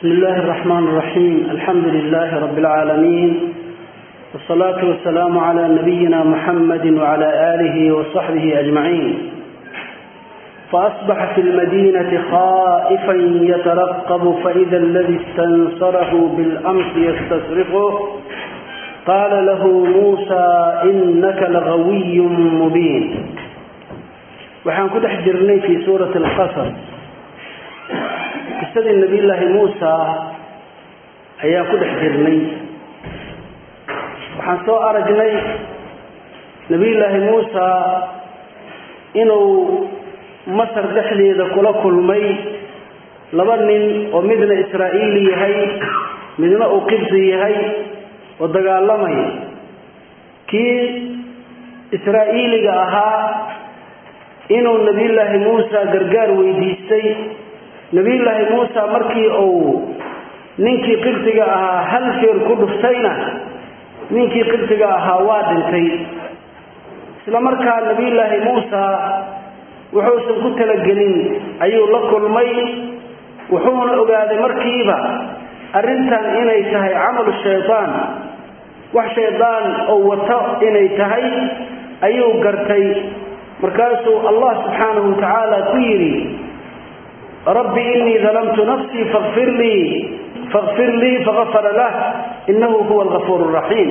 بسم الله الرحمن الرحيم الحمد لله رب العالمين والصلاة والسلام على نبينا محمد وعلى آله وصحبه أجمعين فأصبح في المدينة خائفا يترقب فإذا الذي استنصره بالأمس يستصرخه قال له موسى إنك لغوي مبين waxaan ku dhex jirnay fii suurati alqasas qisadii nabiyullaahi muusa ayaan ku dhex jirnay waxaan soo aragnay nabiyullaahi muusa inuu masar dhexdeeda kula kulmay laba nin oo midna israa'iili yahay midna uu qibsi yahay oo dagaalamaya kii israa'iiliga ahaa inuu nabiyullaahi muusa gargaar weydiistay nabiyullaahi muusa markii uu ninkii qibsiga ahaa hal feer ku dhuftayna ninkii qibsiga ahaa waa dhintay isla markaa nabiyullaahi muusa wuxuusan ku talagelin ayuu la kulmay wuxuuna ogaaday markiiba arrintan inay tahay camalu shaydaan wax shaydaan oo wato inay tahay ayuu gartay markaasuu allah subxaanahu wa tacaala ku yidhi rabbi inii dalamtu nafsii fakfir lii fakfir lii fagafara lah innahu huwa algafuur raxiim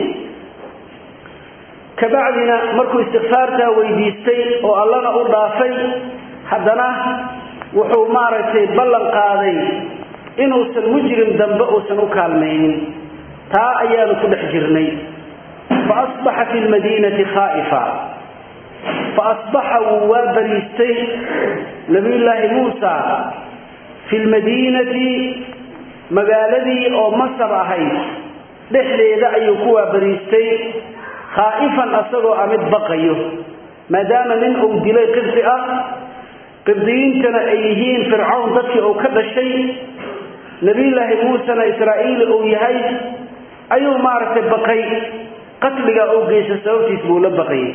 kabacdina markuu istikfaartaa weydiistay oo allana u dhaafay haddana wuxuu maaragtay ballan qaaday inuusan mujrim dambe uusan u kaalmaynin taa ayaanu ku dhex jirnay fa asbaxa fi lmadiinati khaa'ifa fa asbaxa wuu waa bariistay nabiyullaahi muusa fi lmadiinati magaaladii oo masar ahayd dhexdeeda ayuu ku waabariistay khaa'ifan asagoo a mid baqayo maadaama nin uu dilay qibdi ah qibdiyiintana ay yihiin fircawn dadkii uu ka dhashay nebiyullaahi muusena israa'iili uu yahay ayuu maaragtay baqay qatliga uu geysta sababtiis buu la baqayay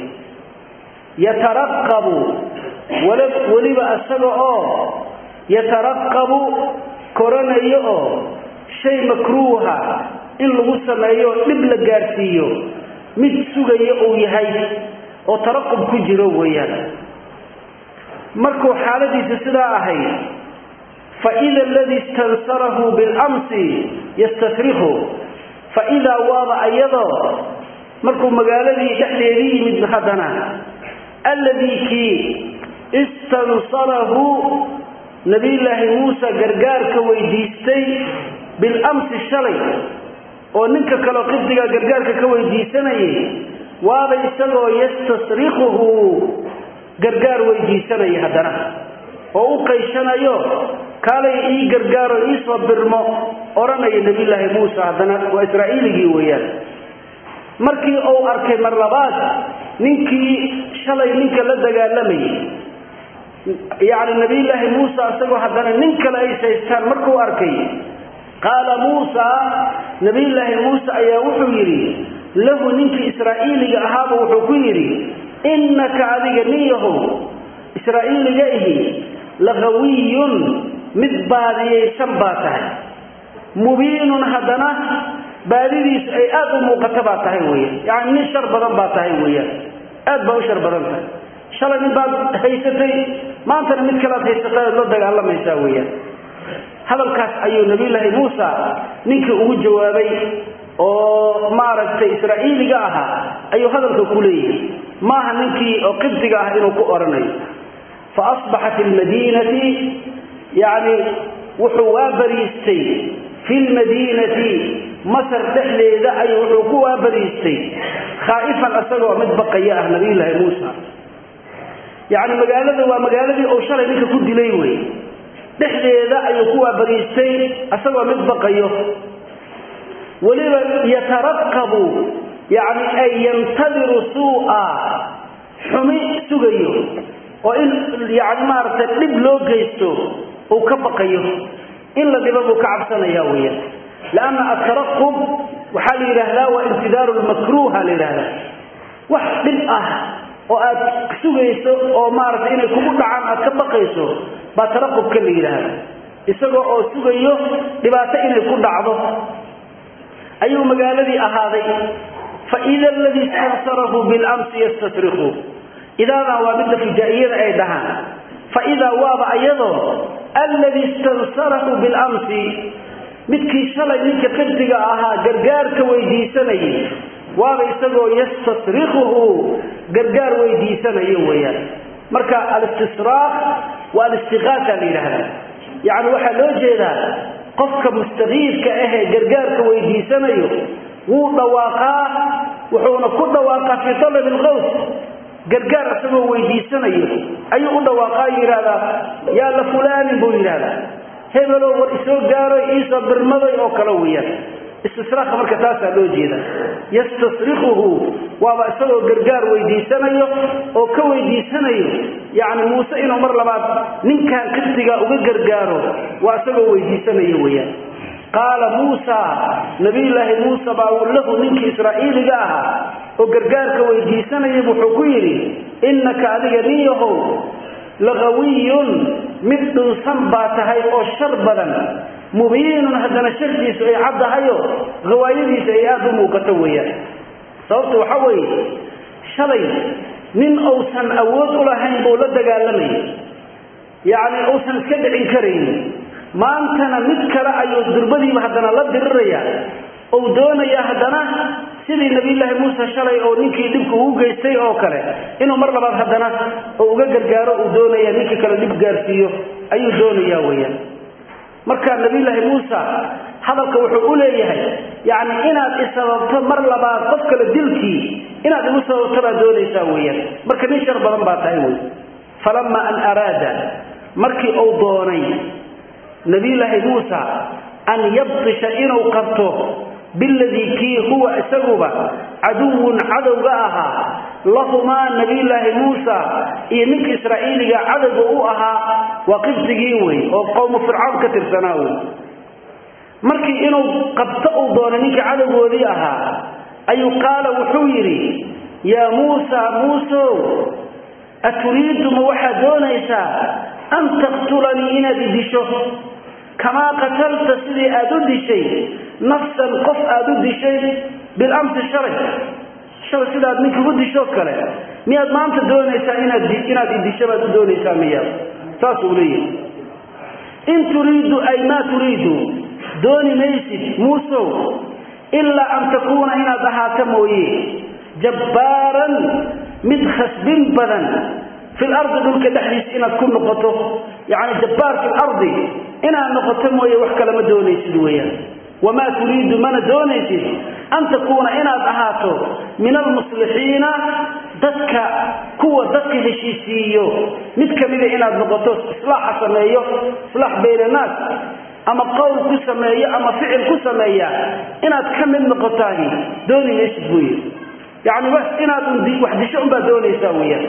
yataraqabu weliba isaga oo yataraqabu koranayo oo shay makruuha in lagu sameeyo dhib la gaadhsiiyo mid sugayo uu yahay oo taraqub ku jiro weeyaan markuu xaaladiisa sidaa ahayd fa ida aladii istansarahu bilamsi yastasrikhu fa idaa waaba ayadoo markuu magaaladii dhexdeedii yimid haddana alladii kii istansarahu nabiyullaahi muuse gargaarka weydiistay bilamsi shalay oo ninka kaleo qibdiga gargaarka ka weydiisanayay waaba isagoo yastasrikuhu gargaar weydiisanaya haddana oo u qayshanayo kaalay ii gargaaro iisoo birmo odhanaya nabiyullaahi muuse haddana waa israa'iiligii weeyaan markii uu arkay mar labaad ninkii shalay ninka la dagaalamayay yacni nabiyullaahi muuse isagoo haddana nin kale ay saystaan markuu arkay qaala muusa nabiyullaahi muuse ayaa wuxuu yidhi lahu ninkii israa'iiliga ahaaba wuxuu ku yidhi innaka adiga nin yahow israa'iiliga ihi laqawiyun mid baadiyaysan baa tahay mubiinun haddana baadidiisu ay aad u muuqata baa tahay weya yacni nin shar badan baa tahay weeyaan aad baa u shar badan tahay shalay nin baad haysatay maantana mid kalead haysatay ood la dagaalamaysaa weeyaan hadalkaas ayuu nabiyullaahi muusa ninkii ugu jawaabay oo maaragtay israa'iiliga ahaa ayuu hadalka ku leeyahay maaha ninkii oo qibdiga ah inuu ku odhanayo fa asbaxa fi lmadiinati yacni wuxuu waa bariistay fi lmadiinati masar dhexdeeda ayuu wuxuu ku waa bariistay khaa'ifan isagoo mid baqaya ah nabiyullaahi muusa yacni magaalada waa magaaladii uu shalay ninka ku dilay wey dhexdeeda ayuu ku waabariistay isagoo mid baqayo weliba yataraqabu yacni ay yantadiru suu'a xumi sugayo oo in yacni maaragtay dhib loo geysto uu ka baqayo in la dhibo buu ka cabsanaya weeyaan lianna ataraqub waxaa la yidhaahdaa waa imtidaaru lmakruuha la yidhahdaa wax dhib ah oo aad sugayso oo maaragtay inay kugu dhacaan aad ka baqayso baa taraqubka la yidhaahda isagoo oo sugayo dhibaato inay ku dhacdo ayuu magaaladii ahaaday faida aladii istansarahu bilamsi yastasriku idaadan waa midda fujaa'iyada ay dhahaan faidaa waaba ayadoo alladii istansarahu bilamsi midkii shalay ninka qibdiga ahaa gargaarka weydiisanayay waaba isagoo yastasrikuhu gargaar weydiisanayo weeyaan marka alistisraaq waa alistiqaasa la yidhaahda yacni waxaa loo jeedaa qofka mustakiifka ahee gargaarka weydiisanayo wuu dhawaaqaa wuxuuna ku dhawaaqaa fii talabi alqaws gargaar isagoo weydiisanayo ayuu u dhawaaqaa yidhaahdaa yaa la fulaanin buu yidhaahdaa hebelow war isoo gaaroy iisoo birmaday oo kale weeyaan istisraaka marka taasaa loo jeeda yastasrikuhu waaba isagoo gargaar weydiisanayo oo ka weydiisanayo yacni muuse inuu mar labaad ninkan qibtiga uga gargaaro waa isagoo weydiisanayo weeyaan qaala muusa nabiyulaahi muuse baa lahu ninkii israa'iiliga ahaa oo gargaarka weydiisanaya wuxuu ku yidhi innaka adiga nin yahow laqawiyun mid dhunsan baa tahay oo shar badan mubiinun haddana shartiisu ay caddahayo hawaayadiisa ay aada u muuqato weeyaan sababta waxaa weeye shalay nin uusan awood u lahayn buu la dagaalamayay yacni uusan iska dhicin karaynin maantana mid kale ayuu durbadiiba haddana la diriraya ou doonaya haddana sidii nabiyullaahi muuse shalay oo ninkii dhibka ugu geystay oo kale inuu mar labaad haddana oo uga gargaaro uu doonaya ninkii kale dhib gaarsiiyo ayuu doonaya weeyaan marka nabiyullaahi muusa hadalka wuxuu u leeyahay yacni inaad isababto mar labaad qof kale dilkii inaad igu sababto baad doonaysaa weeyaan marka nin shar badan baa tahay wey falama an araada markii uu doonay nabiyullaahi muusa an yabtisha inuu qabto biladii kii huwa isaguba caduwun cadowga ahaa lahumaa nabiyullaahi muusa iyo ninka israa'iiliga cadowga u ahaa waa qibsigii wey oo qowmu fircawn ka tirsanaa wey markii inuu qabto uu doonay ninkii cadowgoodii ahaa ayuu qaala wuxuu yidhi yaa muusa muusow aturiidu ma waxaad doonaysaa an taqtulanii inaad idisho kamaa qatalta sidii aad u dishay nafsan qof aad u dishay bilamsi shalay shalay sidaad ninka u dishoo kale miyaad maanta doonaysaa inaad inaad idisho baad u doonaysaa miya saasuu leeyahay in turiidu ay maa turiidu dooni maysid muusow ilaa an takuuna inaad ahaato mooye jabbaaran mid khasbin badan fi lardi dhulka dhexdiisa inaad ku noqoto yacni jabbaar fi lardi inaad noqoto mooye wax kale ma doonaysid weeyaan wamaa turiidu mana doonaysid an takuuna inaad ahaato min almuslixiina dadka kuwa dadka heshiisiiyo mid kamida inaad noqoto islaaxa sameeyo islaax bayna naas ama qowl ku sameeyo ama ficil ku sameeya inaad ka mid noqotaani dooni maysid buu yidhi yacni inaad wax disho unbaad doonaysaa weeyaan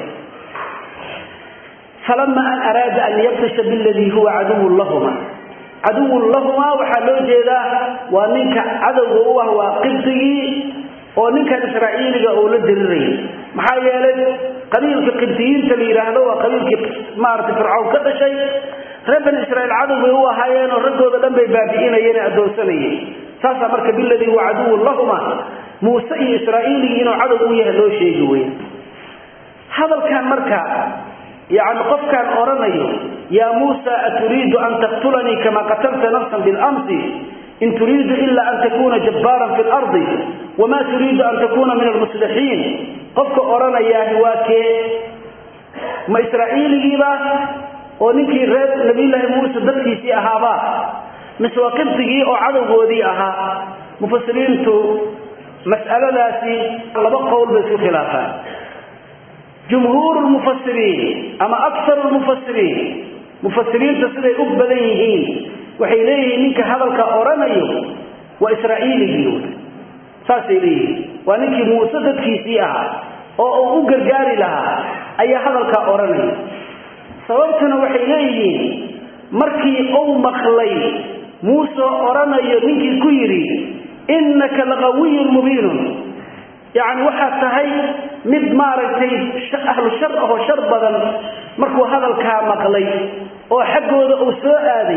falama an araada an yabtasha biladii huwa caduwun lahuma caduwun lahumaa waxaa loo jeedaa waa ninka cadowga u ah waa qibdigii oo ninkan israa'iiliga uu la dirirayay maxaa yeelay qabiilka qibdiyiinta la yidhaahdo waa qabiilkii maaragtay fircawn ka dhashay reer bani israiil cadow bay u ahaayeenoo raggooda dhan bay baabi'inayeen addoonsanayeen saasaa marka biladii huwa caduwun lahuma muuse iyo israa'iiligii inuu cadow u yahay loo sheegi weya hadalkan marka yacni qofkaan odhanayo yaa muusa aturiidu an taqtulanii kama qatalta nafsan bilamsi in turiidu ila an takuuna jabbaaran fi lardi wamaa turiidu an takuuna min almuslixiin qofka odhanayaahi waa kee ma israa'iiligiiba oo ninkii reer nabiyullaahi muuse dadkiisii ahaabaa mise waa qibdigii oo cadowgoodii ahaa mufasiriintu mas'aladaasi laba qowl bay isku khilaafaan jumhuuru lmufasiriin ama akharu lmufasiriin mufasiriinta siday u badan yihiin waxay leeyihiin ninka hadalka odhanayo waa israa'iiligii saasay leeyihiin waa ninkii muuse dadkiisii ahaa oo uu u gargaari lahaa ayaa hadalkaa odhanaya sababtuna waxay leeyihiin markii uu maqlay muuse odhanayo ninkii ku yidhi innaka laqawiyun mubiinun yacni waxaad tahay mid maaragtay ahlu shar ahoo shar badan markuu hadalkaa maqlay oo xaggooda uu soo aaday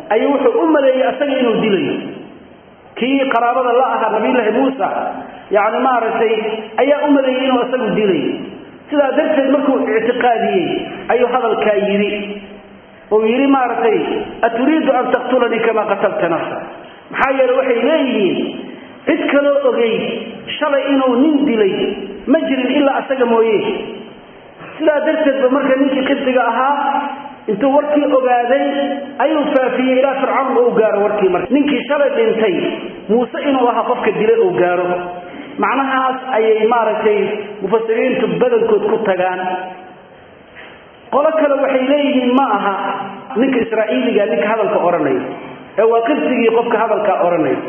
ayuu wuxuu u maleeyey asaga inuu dilayo kii qaraabada la ahaa nabiyullaahi muusa yacni maaragtay ayaa u maleeyey inuu asagu dilayo sidaa darteed markuu ictiqaadiyey ayuu hadalkaa yidhi uu yidhi maaragtay aturiidu an taqtulanii kamaa qatalta nafsa maxaa yeele waxay leeyihiin cid kaloo ogeyd shalay inuu nin dilay ma jirin ilaa asaga mooye sidaa darteed ba marka ninkii qibdiga ahaa intuu warkii ogaaday ayuu faafiyey ilaa fircawn uu gaaro warkii marka ninkii shalay dhintay muuse inuu ahaa qofka dilay uu gaaro macnahaas ayay maaragtay mufasiriintu badankood ku tagaan qolo kale waxay leeyihiin ma aha ninka israa'iiliga ninka hadalka odhanaya ee waa qibsigii qofka hadalkaa odhanaya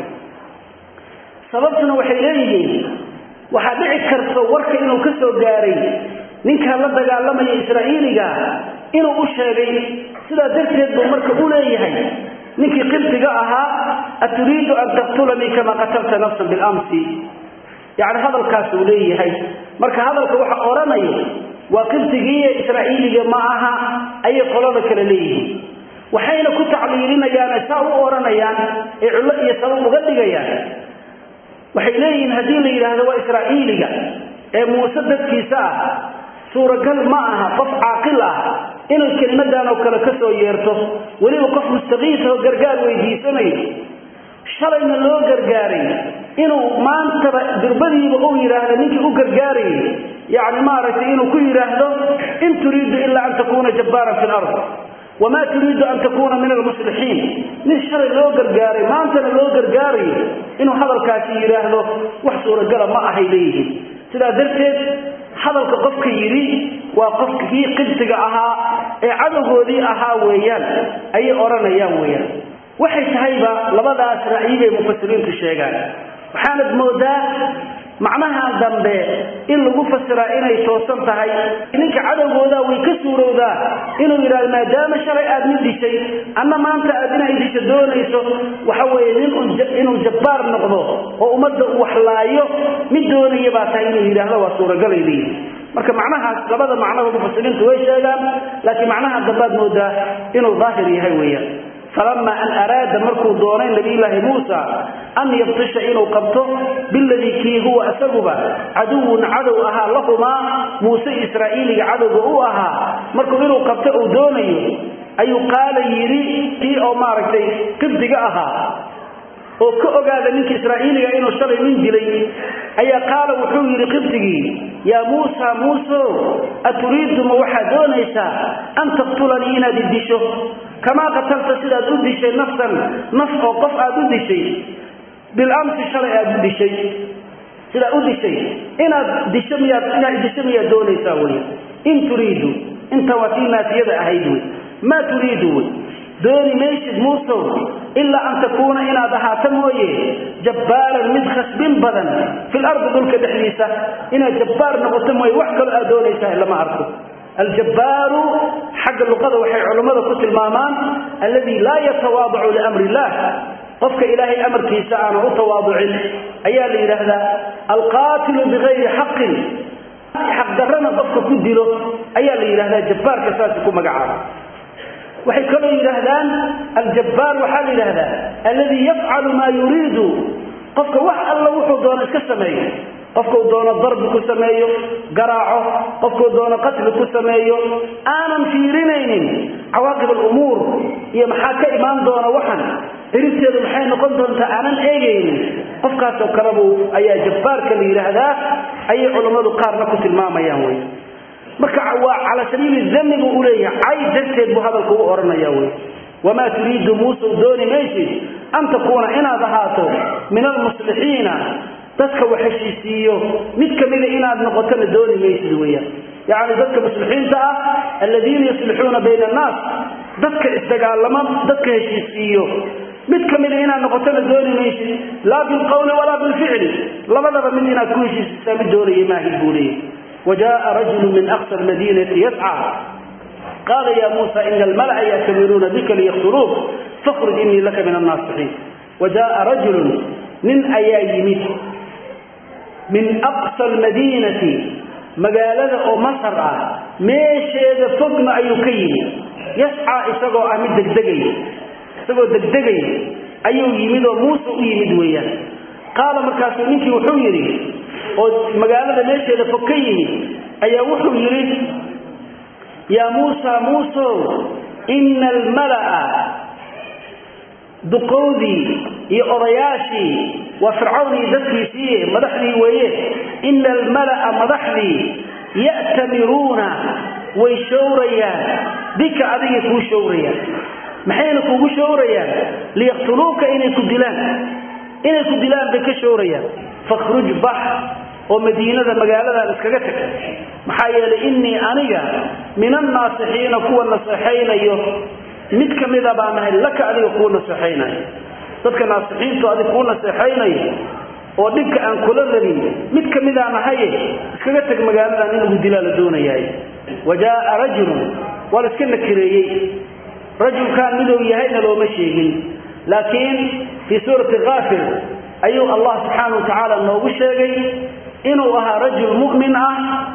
sababtuna waxay leeyihiin waxaa dhici karta warka inuu ka soo gaaray ninkaa la dagaalamaya israa'iiliga inuu u sheegay sidaa darteed buu marka u leeyahay ninkii qibdiga ahaa aturiidu an taqtulanii kama qatalta nafsan bilamsi yacni hadalkaasuu leeyahay marka hadalka waxa odhanayo waa qibdigiiyo israa'iiliga ma aha ayay qolada kale leeyihiin waxayna ku tacliilinayaan saa u odhanayaan ee cullo iyo sabab uga dhigayaan waxay leeyihiin haddii la yidhaahdo waa israa'iiliga ee muuse dadkiisa ah suuragal ma aha qof caaqil ah inuu kelimadan oo kale ka soo yeerto weliba qof mustaqiisa oo gargaar weydiisanayo shalayna loo gargaaray inuu maantaba durbadiiba uu yidhaahdo ninkii u gargaarayay yacni maaragtay inuu ku yidhaahdo in turiidu ilaa an takuuna jabbaaran fi lard wamaa turiidu an takuuna min almuslixiin nin shalay loo gargaaray maantana loo gargaarayo inuu hadalkaasi yidhaahdo wax suuragala ma ahay leeyihiin sidaa darteed hadalka qofka yidhi waa qofkii qibsiga ahaa ee cadowgoodii ahaa weeyaan ayay odhanayaan weeyaan waxay tahayba labadaas ra'yi bay mufasiriintu sheegaan waxaanad moodaa macnaha dambe in lagu fasiraa inay toosan tahay ninka cadowgoodaa way ka suurowdaa inuu yidhahdo maadaama shalay aad mid dishay anna maanta aad inay disho doonayso waxa weeye nin inuu jabbaar noqdo oo ummadda uu waxlaayo mid doonaya baa tahay inuu yidhaahdo waa suuragalay leeyihi marka macnahaas labada macnaba mufasiriintu way sheegaan laakiin macnaha dambaad moodaa inuu daahir yahay weeyaan falama an araada markuu doonay nabiyulaahi muusa an yabtisha inuu qabto biladii kii huwa isaguba caduwun cadow ahaa lahumaa muuse israa'iiliga cadowga u ahaa markuu inuu qabto uu doonayo ayuu qaala yidhi kii oo maaragtay qibdiga ahaa oo ka ogaada ninka israa'iiliga inuu shalay nin dilay ayaa qaala wuxuu yidhi qibdigii yaa muusa muuso aturiidu ma waxaad doonaysaa an taqtulanii inaad idisho kamaa qatalta sidaad u dishay nafsan naf oo qof aad u dishay bilamsi shalay aad u dishay sidaad u dishay inaad disho miyaad inaad disho miyaad doonaysaa wey in turiidu inta waa tii naafiyada ahayd wey maa turiidu wey dooni maysid muusow ilaa an takuuna inaad ahaato mooye jabbaaran mid khasbin badan fil ardi dhulka dhexdiisa inaad jabbaar noqoto mooye wax kaloo aad doonaysaa lama arko aljabbaaru xagga luqada waxay culummada ku tilmaamaan alladii laa yatawaadacu liamri illah qofka ilaahay amarkiisa aanu u tawaaducin ayaa la yidhaahdaa alqaatilu bigayri xaqin xaqdarrana qofka ku dilo ayaa la yidhahdaa jabbaarka saasi ku magacaaba waxay kaloo yidhaahdaan aljabbaar waxaa la yidhaahdaa alladii yafcalu maa yuriidu qofka wax alla wuxuu doono iska sameeyo qofkuu doono darbi ku sameeyo garaaco qofkuu doono qatli ku sameeyo aanan fiirinaynin cawaaqib alumuur iyo maxaa ka imaan doona waxan ciribteedu maxay noqon doontaa aanan eegaynin qofkaasoo kalebu ayaa jabbaarka la yidhaahdaa ayay culammadu qaarna ku tilmaamayaan wey marka waa cala sabiili dami buu u leeyahay cay darteed buu hadalku u odhanaya wey wamaa turiidu muuse dooni maysid an takuuna inaad ahaato min almuslixiina dadka wax heshiisiiyo mid kamida inaad noqotona dooni maysid weeyaan yacni dadka muslixiinta ah aladiina yuslixuuna bayna annaas dadka isdagaalama dadka heshiisiiyo mid kamida inaad noqotona dooni maysid laa bilqawli walaa bilficli labadaba mid inaad ku heshiisisaa mid doonaya maahid buu leeyahy وجاء رجل من أقصى المدينة يسعى قال يا موسى إن الملأ يأتمرون بك ليقتلوك فاخرج إني لك من الناصحين وجاء رجل من أيامه من أقصى المدينة مقالة أو مصر ميش إذا فقنا أيكين يسعى إساقو أمد الدقي isagoo degdegaya ayuu yimid oo muuse u yimid weeyaan qaala markaasuu ninkii wuxuu yidhi oo magaalada meesheeda fog ka yimid ayaa wuxuu yidhi yaa muusa muusow ina almala'a duqowdii iyo odayaashii waa fircawnii dadkiisii madaxdii weeye ina almala'a madaxdii ya'tamiruuna way showrayaan bika adigay kuu showrayaan maxayna kuugu showrayaan liyaqtuluuka inay ku dilaan inay ku dilaan bay ka showrayaan fakhruj bax oo madiinada magaaladan iskaga tag maxaa yeelay innii aniga min annaasixiina kuwa naseexaynayo mid ka mida baan ahay laka adiga kuu naseexaynayo dadka naasixiintu adig kuu naseexaynayo oo dhibka aan kula rabin mid ka midaan ahaye iskaga tag magaaladan in lagu dilaa la doonayaay wa jaaa rajulun waa la iska nakireeyey rajulkaan miduu yahayna looma sheegin laakiin fii suurati kaafir ayuu allah subxaana wa tacaala noogu sheegay inuu ahaa rajul mu'min ah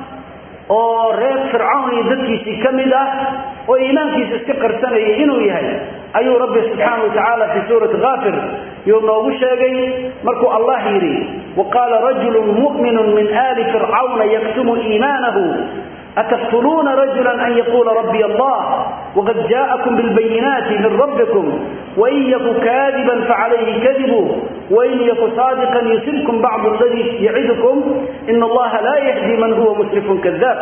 oo reer fircawn iyo dadkiisii ka mid ah oo iimaankiisa iska qarsanaya inuu yahay ayuu rabbi subxaana wa tacaala fii suurati kaafir yuu noogu sheegay markuu allah yidhi wa qaala rajulun mu'minun min aali fircawna yaktumu iimaanahu أتقتلون رجلا أن يقول ربي الله وقد جاءكم بالبينات من ربكم وإن يك كاذبا فعليه كذبه وإن يك صادقا يصبكم بعض الذي يعدكم إن الله لا يهدي من هو مسرف كذاب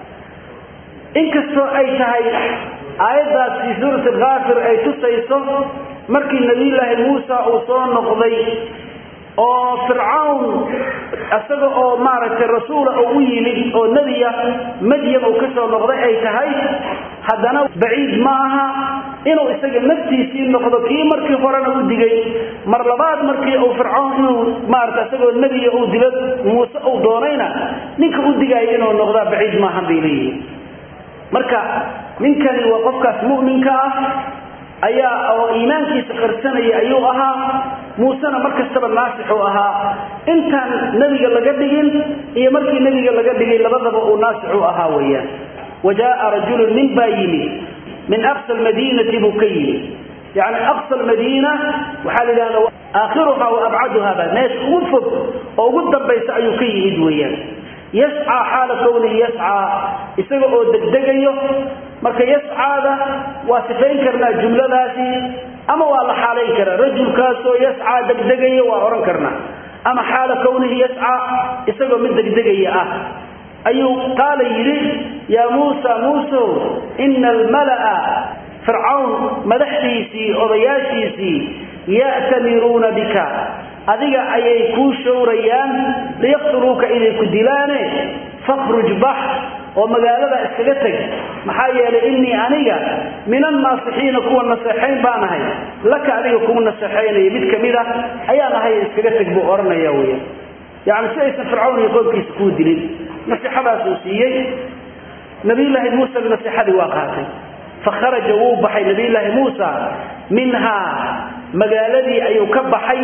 إن كستو أي شهي آيات في سورة الغافر أي تسيصه مركي النبي الله موسى أوصان نقضي oo fircawn isaga oo maaragtay rasuula oo u yimid oo nebiya madyan uu ka soo noqday ay tahay haddana baciid ma aha inuu isaga naftiisii noqdo kii markii horena u digay mar labaad markii uu fircawn inuu maarata isagoo nebiya uu dilo muuse uu doonayna ninka u digaayo inuu noqdaa baciid maahan bay leeyihin marka ninkani waa qofkaas mu'minka ah ayaa oo iimaankiisa qarsanaya ayuu ahaa muusena mar kastaba naasixuu ahaa intaan nebiga laga dhigin iyo markii nebiga laga dhigay labadaba uu naasixu ahaa weeyaan wa jaaa rajulun nin baa yimid min aqsa almadiinati buu ka yimid yacni aqsa almadiina waxaa la yidhahda aakhiruha wa abcaduha ba meesha ugu fog oo ugu dambaysa ayuu ka yimid weeyaan yascaa xaala kownihi yascaa isaga oo degdegayo marka yascaada waa sifayn karnaa jumladaasi ama waa la xaalayn karaa rajulkaasoo yascaa degdegayo waa odhan karnaa ama xaala kownihi yascaa isagoo mid degdegaya ah ayuu qaala yidhi yaa muusa muusow ina almala'a fircawn madaxdiisii odayaashiisii ya'tamiruuna bika adiga ayay kuu showrayaan liyaqtuluuka inay ku dilaane fakhruj bax oo magaalada iskaga teg maxaa yeelay innii aniga min annaasixiina kuwa naseexayn baan ahay laka adiga kugu naseexaynaya mid ka mid a ayaan ahay iskaga teg buu odhanaya weya yacni si aysan fircawn iyo qoomkiisa kuu dilin naseexadaasuu siiyey nabiyullaahi muuse naseexadii waa qaatay fakharaja wuu baxay nabiyullaahi muusa minhaa magaaladii ayuu ka baxay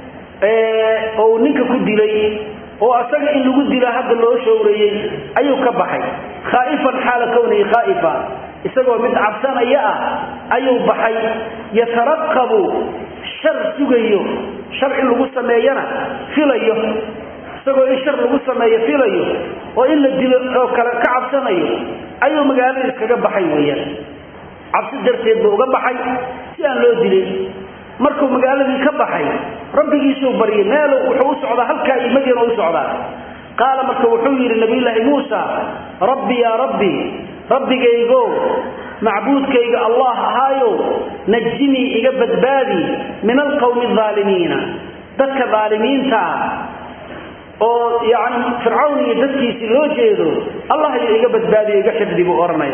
oo ninka ku dilay oo asaga in lagu dila hadda loo showreeyey ayuu ka baxay khaa'ifan xaala kownihi khaa'ifa isagoo mid cabsanaya ah ayuu baxay yataraqabu shar sugayo shar in lagu sameeyana filayo isagoo in shar lagu sameeyo filayo oo in la dilo oo kale ka cabsanayo ayuu magaalada iskaga baxay weeyaan cabsi darteed buu uga baxay si aan loo dilin markuu magaaladii ka baxay rabbigiisuu baryay meel wuxuu u socdaa halkaa iyo madyana u socdaa qaala marka wuxuu yidhi nabiyullaahi muusa rabbi yaa rabbi rabbigaygo macbuudkayga allah ahaayo najinii iga badbaadi min alqowmi aalimiina dadka aalimiintaa oo yani fircawn iyo dadkiisii loo jeedo allah iyo iga badbaadiyo iga xifdi buu odhanaya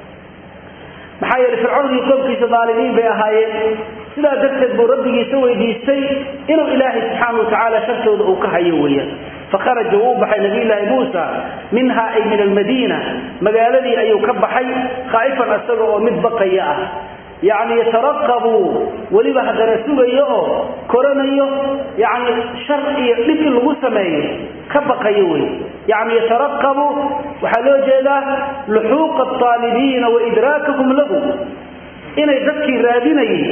maxaa yeele fircawn iyo qoomkiisa aalimiin bay ahaayeen sidaa darteed buu rabbigiisa weydiistay inuu ilaahay subxaana watacaala shartooda uu ka hayo weeyaan fakharaja wuu baxay nabiyulaahi muusa minhaa ay min almadiina magaaladii ayuu ka baxay khaa'ifan isaga oo mid baqaya ah yacni yataraqabu weliba haddana sugayo oo koranayo yacni shar iyo dhib in lagu sameeyo ka baqayo wey yacni yataraqabu waxaa loo jeedaa luxuuqa aalibiina wa idraakahum lahu inay dadkii raadinayay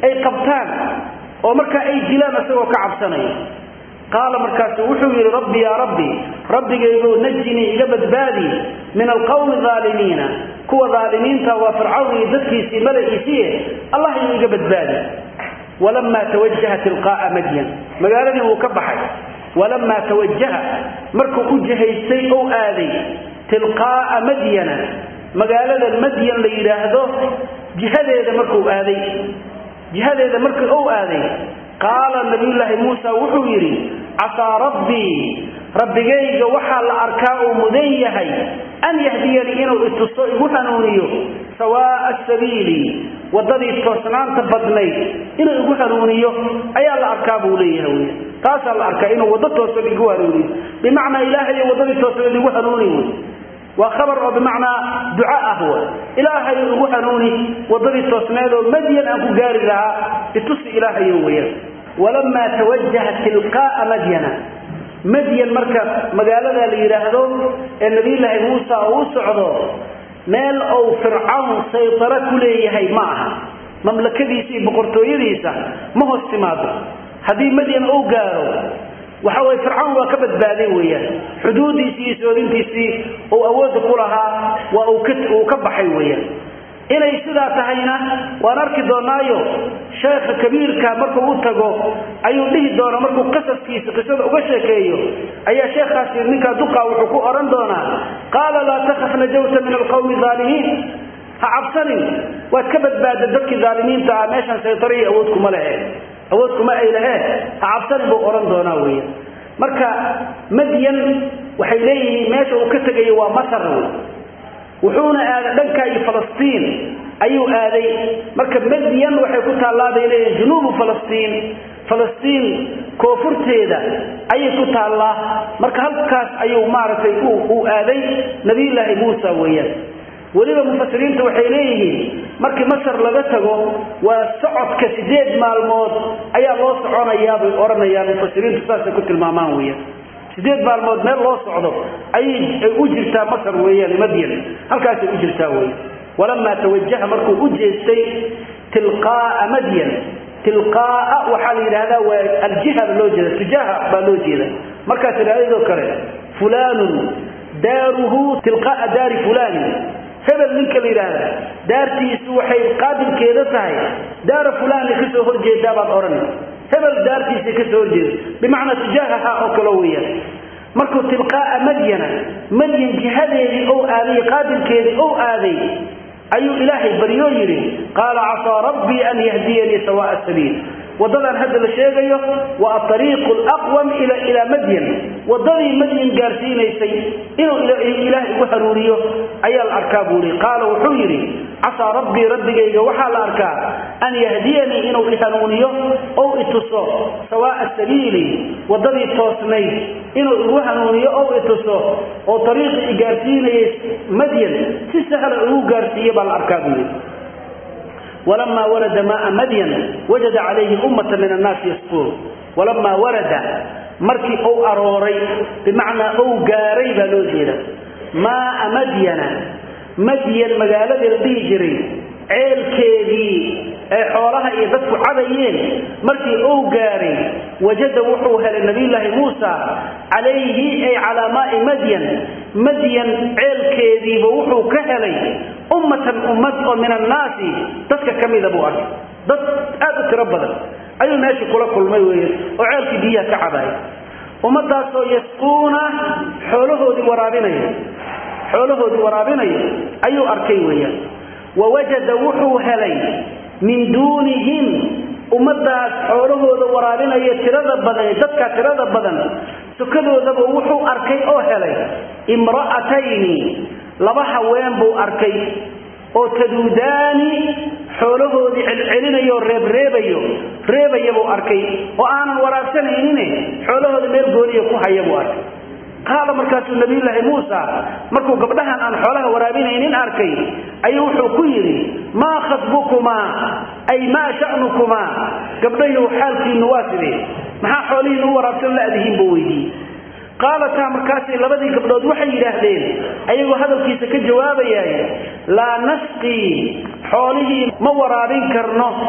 ay qabtaan oo markaa ay dilaan isagoo ka cabsanaya qaala markaasu wuxuu yidhi rabbi yaa rabbi rabbigaygu najinii iga badbaadi min alqawmi aalimiina kuwa aalimiinta waa fircawn iyo dadkiisii mala'iisiie allah inuu iga badbaadi walamaa tawajaha tilqaaa madyan magaaladii wuu ka baxay walamaa tawajaha markuu u jihaystay ou aaday tilqaaa madyana magaalada madyan la yidhaahdo jihadeeda markuu aaday jihadeeda markii ou aaday qaala nabiyullaahi muusa wuxuu yidhi casaa rabbii rabbigayga waxaa la arkaa uu mudan yahay an yahdiyanii inuu ituso igu hanuuniyo sawaa'a sabiili waddadii toosnaanta badnayd inuu igu hanuuniyo ayaa la arkaa buu leeyahay wy taasaa la arkaa inuu waddo toosan igu hanuuniyo bimacnaa ilaahayo waddadii toosnayd igu hanuuni wy waa khabar oo bimacnaa duca ah w ilaahayo igu hanuuni waddadii toosneed oo madyan aan ku gaari lahaa itusi ilaahayo weyaan walamaa tawajaha tilqaaa madyana madyan marka magaalada la yidhaahdo ee nabiyulaahi muusa oo u socdo meel ou fircawn saytaro ku leeyahay ma aha mamlakadiisa iyo boqortooyadiisa ma hoos timaado haddii madyan ou gaaro waxa weye fircawn waa ka badbaaday weeyaan xuduudiisii iyo soodintiisii uu awoodda ku lahaa waa uu ka baxay weeyaan inay sidaa tahayna waan arki doonaayo sheekha kabiirka markuu u tago ayuu dhihi doonaa markuu qasaskiisa qisada uga sheekeeyo ayaa sheekhaasi ninkaa duqaa wuxuu ku odhan doonaa qaala laa takhaf najawta min alqawmi aalimiin ha cabsanin waad ka badbaada dadkii aalimiinta ah meeshaan saytara iyo awood kuma lehe awood kuma ay lahee ha cabsanin buu odhan doonaa weya marka madyan waxay leeyihiin meesha uu ka tegayo waa masar wey wuxuuna aaday dhanka iyo falastiin ayuu aaday marka madyan waxay ku taallaa bay leeyihin junuubu falastiin falastiin koonfurteeda ayay ku taallaa marka halkaas ayuu maaragtay uu aaday nabiyullaahi muusa weeyaan weliba mufasiriinta waxay leeyihiin markii masar laga tago waa socodka sideed maalmood ayaa loo soconayaa bay odhanayaan mufasiriintu saasay ku tilmaamaan weeyaan sideed maalmood meel loo socdo ayay u jirtaa masar weeyaan madyan halkaasay u jirtaa wey walamaa tawajaha markuu u jeestay tilqaaa madyan tilqaaa waxaa la yidhahdaa waa aljiha ba loo jeeda tujaaha baa loo jeeda markaas idhahdadoo kale fulaanun daaruhu tilqaaa daari fulaanin hebel ninka la yidhaahda daartiisu waxay qaabilkeeda tahay daara fulaani kasoo horjeedaa baad odhan hebel daartiisa kasoo horjeeda bimacnaa tujaahaha oo kale weeyaan markuu tilqaaa madyana madyan jihadeedii ou aaday qaabilkeedii ou aaday ayuu ilaahay baryoo yidhi qaala casaa rabbii an yahdiyanii sawaa'a sabiil waddadan hadda la sheegayo waa aariiqu laqwam ilaa madyan waddadii madyan gaarsiinaysay inuu ilaah igu hanuuniyo ayaa la arkaa buu ihi qaala wuxuu yidhi casaa rabbii rabbigayga waxaa la arkaa an yahdiyanii inuu ihanuuniyo ou ituso sawaa'a sabiili waddadii toosnayd inuu igu hanuuniyo ou ituso oo ariiqii i gaarsiinayay madyan si sahla igu gaarsiiyo baa la arkaa buu yidhi walamaa warada maaa madyan wajada calayhi ummata min annaasi yasquun walamaa warada markii ou arooray bimacnaa ou gaaray baa loo jeeda maaa madyana madyan magaaladii la dhihi jiray ceelkeedii ay xoolaha iyo dadku cadayeen markii ou gaaray wajada wuxuu helay nabiyulaahi muusa calayhi ay calaa maai madyan madyan ceelkeediiba wuxuu ka helay ummatan ummad oo min annaasi dadka ka mida buu arkay dad aad u tiro badan ayuu meeshii kula kulmay wey oo ceelkii biyaha ka cabaaya ummadaasoo yasquuna xoolahoodii waraabinaya xoolahoodii waraabinaya ayuu arkay weeyaan wawajada wuxuu helay min duunihim ummadaas xoolahooda waraabinaya tirada badan dadka tirada badan sukadoodaba wuxuu arkay oo helay imra'atayni laba haween buu arkay oo taduudaani xoolahoodii celcelinayo reebreebayo reebaya buu arkay oo aanan waraabsanaynin xoolahooda meel gooniya ku haya buu arkay qaala markaasuu nabiyulaahi muusa markuu gabdhahan aan xoolaha waraabinaynin arkay ayuu wuxuu ku yidhi maa khatbukumaa ay maa sha'nukumaa gabdhahiu xaalkiinnu waa sidee maxaa xoolihiinu u waraabsan la'dihiin buu weydiiyey qaalataa markaasay labadii gabdhood waxay yidhaahdeen ayagoo hadalkiisa ka jawaabayay laa nasqii xoolihii ma waraabin karno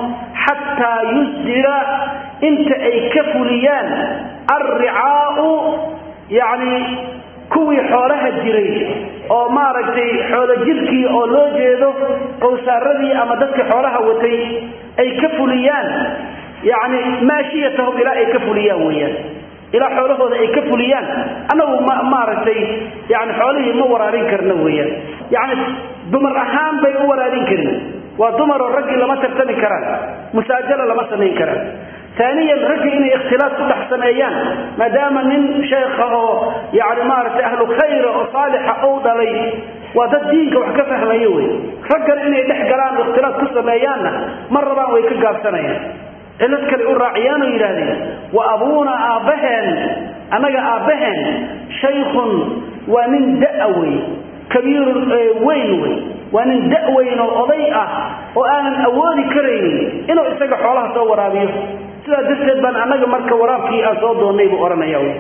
xataa yusdira inta ay ka fuliyaan alricaau yacni kuwii xoolaha jiray oo maaragtay xoolo jirkii oo loo jeedo qowsaaradii ama dadkii xoolaha watay ay ka fuliyaan yacni maashiyatahum ilaa ay ka fuliyaan weeyaan ilaa xoolahooda ay ka fuliyaan annagu ma maaragtay yani xoolihii ma waraabin karna weeyaan yacni dumar ahaan bay u waraabin karin waa dumaroo raggii lama tartami karaan musaajalo lama samayn karaan aaniyan raggii inay ikhtilaaf ku dhex sameeyaan maadaama nin sheekha oo yani maaragtay ahlu khayra oo saalixa ou dhalay waa dad diinka wax ka fahmayo wey raggan inay dhex galaan ikhtilaaf ku sameeyaanna ma rabaan way ka gaabsanayaan cilad kale u raaciyaanoo yidhaahdeen wa abuuna aabbaheen annaga aabbaheen shaykhun waa nin da'a wey kabiirun weyn wey waa nin da' weyn oo oday ah oo aanan awoodi karaynin inuu isaga xoolaha soo waraabiyo sidaa darteed baan annaga marka waraabkii aan soo doonnay buu odhanaya wy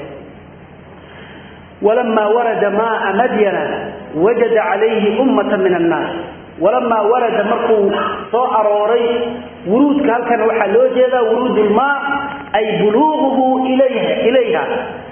walamaa warada maaa madyana wajada calayhi ummata min annaas walamaa warada markuu soo arooray wuruudka halkan waxaa loo jeedaa wuruudulmaa ay buluuquhu ilayha ilayha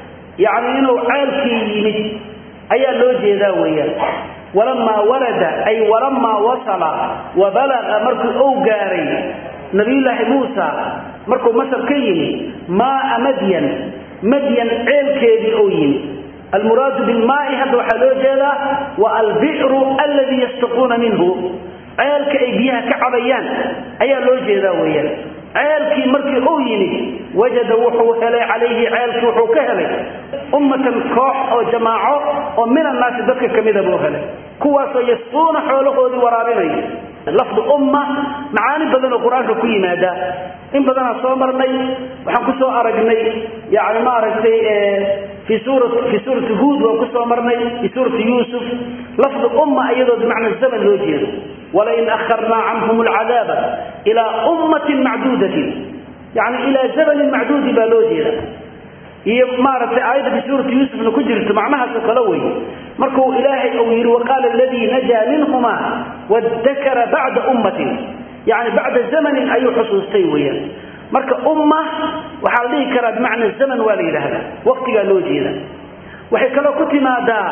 yacni inuu ceelkii yimid ayaa loo jeedaa weeyaan walamaa warada ay walamaa wasala wa balaqa markuu ou gaaray nabiyullaahi muusa markuu masar ka yimi maaa madyan madyan ceelkeedii ou yimi almuraadu bilmaai hadda waxaa loo jeedaa wa albi'ru alladii yastaquuna minhu ceelka ay biyaha ka cabayaan ayaa loo jeedaa weeyaan ceelkii markii uu yimid wajada wuxuu helay calayhi ceelkii wuxuu ka helay ummatan koox oo jamaaco oo min annaasi dadka ka mida buu helay kuwaasoo yasquuna xoolahoodii waraabinaya lafdu umma macaani badan oo qur-aanka ku yimaada in badanaa soo marnay waxaan ku soo aragnay yani maaragtay fii suura fii suurati huud waan ku soo marnay fii suurati yuusuf lafdu umma iyadoo bimacna zaman loo jeedo walain akharnaa canhum alcadaaba ilaa ummatin macduudatin yani ilaa zamanin macduudi baa loo jeeda iyo maaragtay aayadda fii suurati yuusufna ku jirto macnahaasoo kale wey markuu ilaahay uu yidhi waqaala aladii najaa minhuma wadakara bacda ummatin yani bacda zamanin ayuu xusuustay weeyaan marka umma waxaa la dhihi karaa bimacna zaman waa la yidhaahdaa waqtigaa loo jeeda waxay kaloo ku timaadaa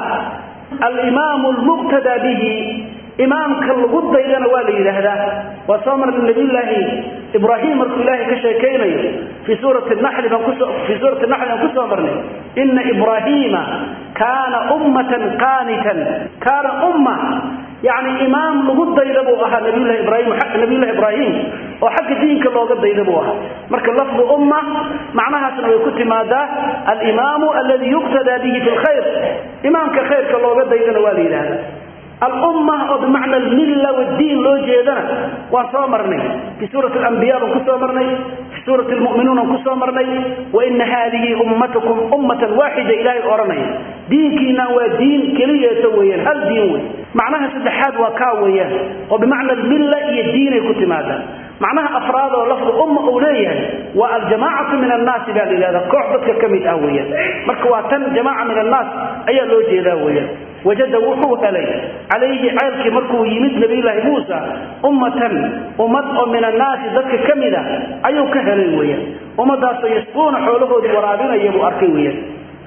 alimaamu lmuqtadaa bihi imaamka lagu daydana waa la yidhaahdaa waa soo marnay nabiyullaahi ibraahim markuu ilaahay ka sheekaynayo fii suurati naxli baan kuso fii suurati naxli baan kusoo marnay ina ibraahiima kaana ummatan qaanitan kaana umma yacni imaam lagu dayda buu ahaa nabiyullahi ibraahim nabiyullahi ibraahim oo xagga diinka looga dayda buu ahaa marka lafdu umma macnahaasna way ku timaadaa alimaamu alladii yuqtadaa bihi fi lkhayr imaamka khayrka looga daydana waa la yidhaahdaa alumma oo bimacna almilla wadiin loo jeedana waan soo marnay fii suurati alambiya baan ku soo marnay fii suurati lmu'minuun aan ku soo marnay waina haadihi ummatukum ummatan waaxida ilaahay odhanaya diinkiinaan waa diin keliyeeto weeyaan hal diin wey macnaha saddexaad waa kaa weeyaan oo bimacna almilla iyo diinay ku timaadaan macnaha afraad oo lafdu umma uu leeyahay waa aljamaacatu min annaasi baa la yidhahdaa koox dadka ka mid ah weeyaan marka waa tan jamaaca min annaas ayaa loo jeedaa weeyaan wajada wuxuu helay calayhi ceelkii markuu yimid nabiyullaahi muusa ummatan ummad oo min annaasi dadka ka mida ayuu ka helay weeyaan ummadaasoo yasquuna xoolahoodii waraabinaya buu arkay weeyaan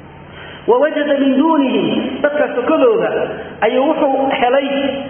wawajada min duunihim dadka sokodooda ayuu wuxuu helay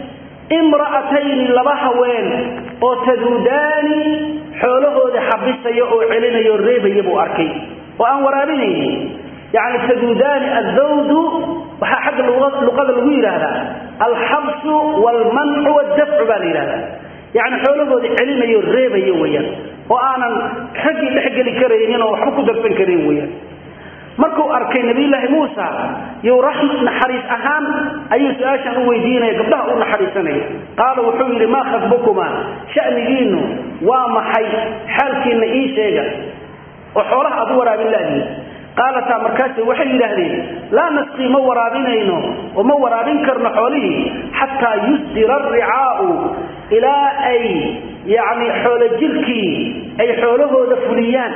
imra'atayni laba haween oo taduudaani xoolahooda xabisaya oo celinaya oo reebaya buu arkay oo aan waraabinaynin yacni taduudaani azzawdu waxaa xagga luqada lagu yidhaahdaa alxabsu waalmancu waddafcu baa la yidhahdaa yacni xoolahooda celinayo o reebayo weeyaan oo aanan raggii dhexgeli karaynin oo waxba ku darsan karin weeyaan markuu arkay nabiyullaahi muusa you naxariis ahaan ayuu su-aashan u weydiinaya gabdhaha u naxariisanaya qaala wuxuu yidhi maa khadbukumaa sha'nigiinnu waa maxay xaalkiinna ii sheega oo xoolaha aad u waraabin laadiin qaalataa markaase waxay yidhaahdeen laa nasqii ma waraabinayno oo ma waraabin karno xoolihii xataa yusdira aricaa'u ilaa ay yacni xoolo jirkii ay xoolahooda fuliyaan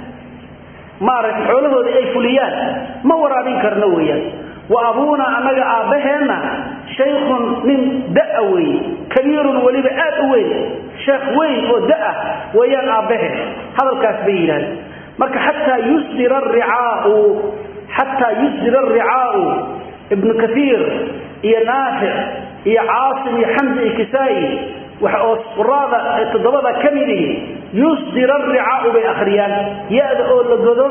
maaragtay xoolahooda ay fuliyaan ma waraabin karno weeyaan wa abuuna annaga aabbaheenna shaykhun nin da'a weeye kabiirun weliba aad u weyn sheekh weyn oo da-ah weeyaan aabbahe hadalkaas bay yidhahdeen marka xataa yusdira aricaau xataa yusdira aricaau ibnu kaiir iyo naafic iyo caasim iyo xamza iyo kisaa'i waxa oo quraada toddobada ka midihi yusdira aricaau bay akhriyaan ya-da oo la godo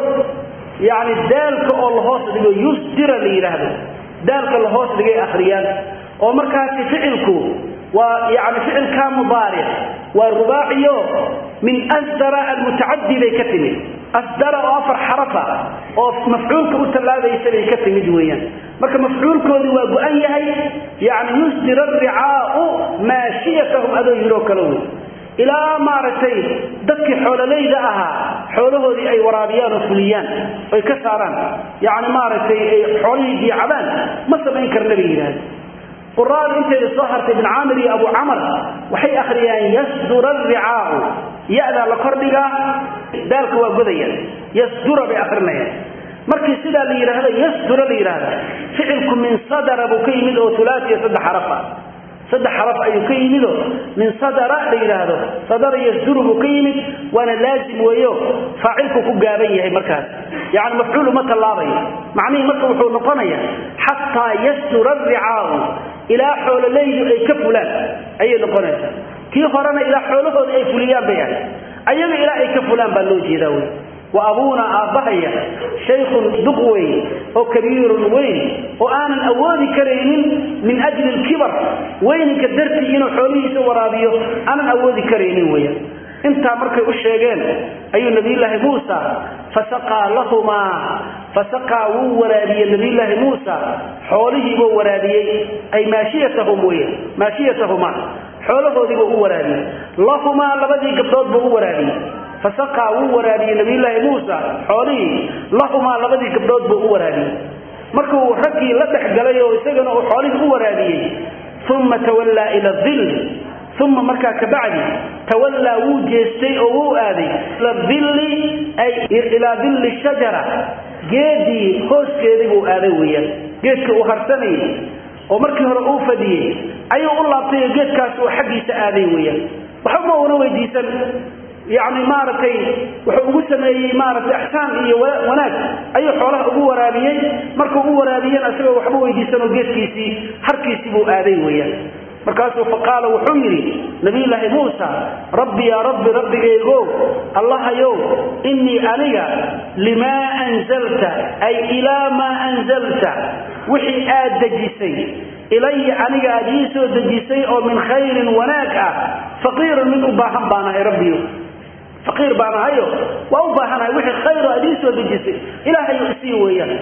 yacni daalka oo lahoos dhigo yusdira la yidhaahdo daalka lahoos dhigay akhriyaan oo markaasi ficilku waa yani ficilkaa mudaaric waa rubaaciyo min asdara almutacadi bay ka timid asdara oo afar xarafa oo mafcuulka u tallaabaysa bay ka timid weeyaan marka mafcuulkoodii waa go-an yahay yani yusdir aricaau maashiyatahum adoo yiroo kale wey ilaa maaragtay dadkii xoololayda ahaa xoolahoodii ay waraabiyaan oo fuliyaan oy ka saaraan yani maaragtay ay xoolihii diicabaan ma samayn karna bay yidhaahda quraada inteeda soo hartay ibn caamir iyo abu camar waxay akhriyaan yasdura aricaau ya-daa la kordhigaa daalka waa godaya yasdura bay akrinayaan markii sidaa la yidhaahdo yasdura la yidhaahda ficilku min sadara buu ka yimid oo ulaaiya saddex xarafa saddex xaraf ayuu ka yimido min sadara la yidhaahdo sadara yasduru buu ka yimid waana laazim weeyo faacilku ku gaaban yahay markaas yani mafcuul uma tallaabayo macnihii marka wuxuu noqonaya xataa yasdura aricaau ilaa xoololaydu ay ka fulaan ayay noqonaysaa kii horena ilaa xoolahooda ay fuliyaan bay ahay ayaga ilaa ay ka fulaan baa loo jeedaa wey wa abuuna aabbahaya shaykhun duq weyn oo kabiirun weyn oo aanan awoodi karaynin min ajli lkibar weyninka dartii inuu xoolihiisa waraabiyo aanan awoodi karaynin weeyaan intaa markay u sheegeen ayuu nabiyulaahi muusa fasaqaa lahumaa fasaqaa wuu waraabiyey nabiyulaahi muusa xoolihiibuu waraabiyey ay maashiyatahum wey maashiyatahumaa xoolahoodiibuu u waraabiyey lahumaa labadii gabdhood buu u waraabiyey fasaqaa wuu waraabiyey nabiyulaahi muusa xoolihii lahumaa labadii gabdhood buu u waraabiyey markuu raggii la dhex galay oo isagana uu xoolihii u waraabiyey uma tawallaa ila dil uma markaa kabacdi tawallaa wuu jeestay oo wuu aaday ila dilli ay ilaa dilli shajara geedii hooskeedii buu aaday weeyaan geedka uu harsanayay oo markii hore uu fadhiyey ayuu u laabtay oo geedkaas uu xaggiisa aaday weeyaan waxba una weydiisan yacni maaragtay wuxuu ugu sameeyey maaragtay axsaan iyo wanaag ayuu xoolaha ugu waraabiyey markuu u waraabiyena isagoo waxba weydiisan oo geedkiisii harkiisii buu aaday weeyaan markaasuu faqaala wuxuu yidhi nabiyulaahi muusa rabbi yaa rabbi rabbigaygo allahayow innii aniga limaa anzalta ay ilaa maa anzalta wixii aad dejisay ilaya aniga aad ii soo dejisay oo min khayrin wanaag ah faqiirun mid u baahan baanahay rabbiyo faqiir baan ahayo waa u baahanahay wixii khayro aad ii soo dejisay ilaahayu isii weeyaan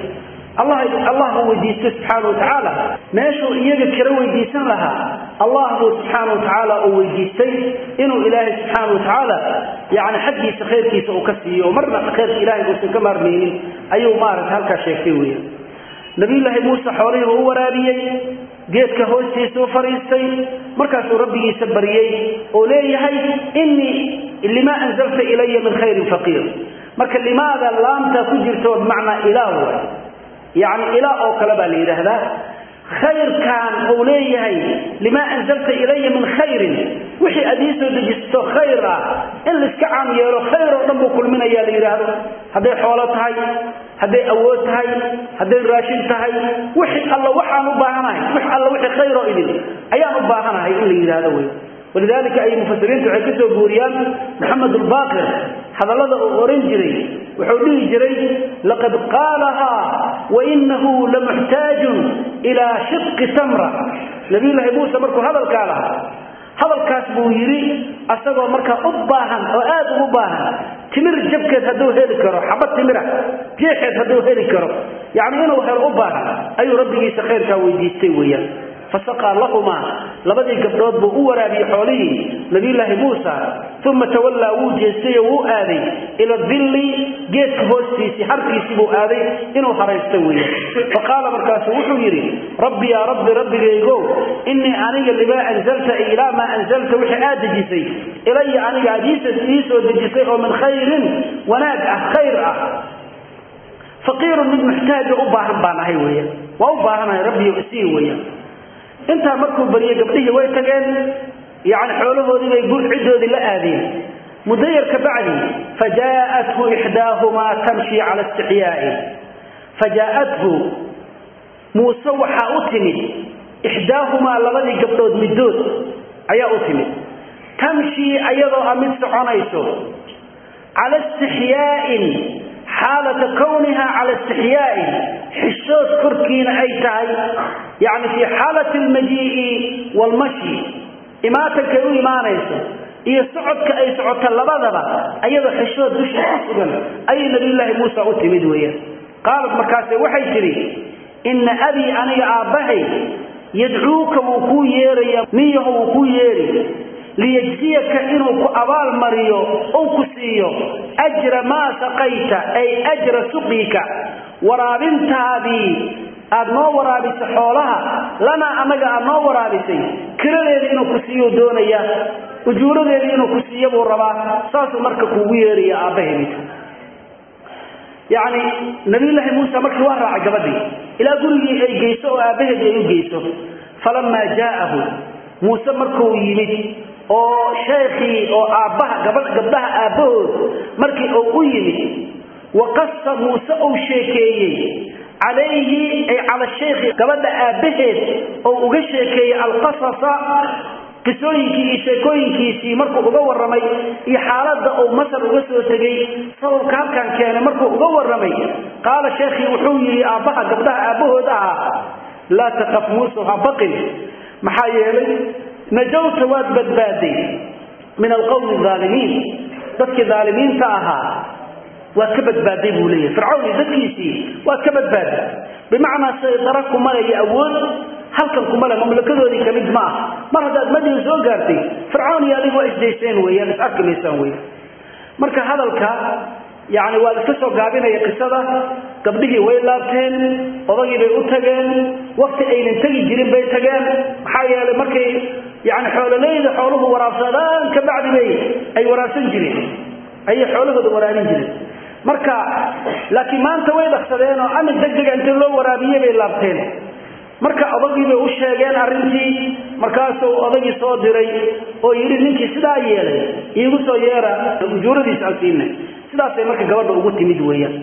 allah buu weydiistay subxaana wa tacaala meeshuu iyaga kala weydiisan lahaa allah buu subxaana wa tacaala uu weydiistay inuu ilaahay subxaana wa tacaala yani xaggiisa khayrkiisa uu ka siiyo oo marna khayrka ilahay uusan ka maarmaynin ayuu maaragta halkaa sheegtay weeyaan nabiyulaahi muuse xoolihiiba u waraabiyey geedka hoostiisa u fadhiistay markaasuu rabbigiisa baryey oo leeyahay innii limaa anzalta ilaya min khayrin faqiir marka limaada laamta ku jirto bimacnaa ilaah way yacni ilaa oo kale baa la yidhaahdaa khayrkan uu leeyahay limaa anzalta ilaya min khayrin wixii aad ii soo dejisto khayr ah in laiska caam yeelo khayr oo dhan buu kulminayaa la yidhaahdo hadday xoolo tahay hadday awood tahay hadday raashin tahay wixii alla waxaan u baahanahay wix alla wixii khayroo idin ayaan u baahanahay in la yidhaahdo wey walidaalika ay mufasiriintu waxay ka soo guuriyaan maxamed ulbaaqir hadallada uu oran jiray wuxuu dhihi jiray laqad qaalahaa wainahu lamuxtaajun ilaa shiqi tamra nabiyulaahi muuse markuu hadalkaa lahaa hadalkaas buu yidhi asagoo markaa u baahan oo aad ugu baahan timir jabkeed hadduu heli karo xabad timira jeexeed hadduu heli karo yacni inuu helo u baahan ayuu rabbigiisa khayrkaa weydiistay weeyaan fasaqaa lahumaa labadii gabdhood buu u waraabiyey xoolihii nabiyulaahi muusa uma tawallaa wuu jeestayoo wuu aaday ila dilli geedka hoostiisii harkiisii buu aaday inuu haraysto weeye faqaala markaasu wuxuu yidhi rabbi yaa rabbi rabbigaygo innii aniga limaa anzalta ay ilaa maa anzalta wixii aad dejisay ilaya aniga aad ii soo dejisay oo min khayrin wanaag ah khayr ah faqiirun mid muxtaajo u baahan baan ahay weeyaan waa u baahanahay rabbiyo isii weeyaan intaa markuu bariyey gabdhihii way tageen yani xoolahoodii bay ciddoodii la aadeen muddo yar ka bacdi fajaa'athu ixdaahumaa tamshi cala istixyaa'i fajaa'athu muuse waxaa u timid ixdaahumaa labadii gabdhood middood ayaa u timid tamshii ayadoo a mid soconayso cala istixyaa'in xaalata kowniha cala istixyaa'in xishood korkiina ay tahay yacni fii xaalati almajii'i waalmashi imaatankay u imaanayso iyo socodka ay socoto labadaba ayadoo xishood dusha ku sugan ayay nabiyullaahi muusa u timid weeyaan qaalad markaase waxay tidhi inna abii aniga aabbahay yadcuuka wuu kuu yeeraya niyaho wuu kuu yeeri liyajziyaka inuu ku abaal mariyo ou ku siiyo ajra maa saqayta ay ajra suqyika waraabintaadii aad noo waraabisay xoolaha lanaa annaga aad noo waraabisay kiradeeda inuu ku siiyo doonaya ujuuradeedii inuu ku siiyo buu rabaa saasuu marka kuugu yeeraya aabbaheedis yacni nabiyullaahi muuse markii waa raacay gabadhii ilaa gurigii ay geyso oo aabbaheedii ay u geyso falamaa jaa'ahu muuse markuu yimid oo sheekhii oo aabbaha gabdhaha aabbahood markii uu u yimid waqasa muuse uu sheekeeyey calayhi ay cala shaykhi gabadha aabbaheed oo uga sheekeeyey alqasasa qisooyinkii iyo sheekooyinkiisii markuu uga warramay iyo xaaladda uu masar uga soo tegey sababka halkan keenay markuu uga warramay qaala sheekhii wuxuu yidhi aabbaha gabdhaha aabbahood ahaa laa taqaf muuse ha baqin maxaa yeelay najawta waad badbaaday min alqowmi aalimiin dadkii aalimiinta ahaa waad ka badbaaday buu leeyahay fircawn iyo dadkiisii waad ka badbaaday bimacnaa saydara kumale iyo awood halkan kumale mamlakadoodii kamid ma ah mar haddaad madiina soo gaartay fircawn iyo adigu waa isdayseen weeyaan is arki maysaan weyan marka hadalka yani waa iska soo gaabinaya qisada gabdhihii way laabteen odagii bay u tageen wakti aynan tegi jirin bay tageen maxaa yeelay markay yani xoololeyda xooluhu waraabsadaan ka bacdi bay ay waraabsan jireen ayay xoolahooda waraabin jireen marka laakiin maanta way dhaqsadeen oo amid degdega inta loo waraabiyey bay laabteen marka odagii bay u sheegeen arrintii markaasuu odagii soo diray oo yidhi ninkii sidaa yeelay iigu soo yeera ujuuradiisa aan siinay sidaasay marka gabadha ugu timid weeyaan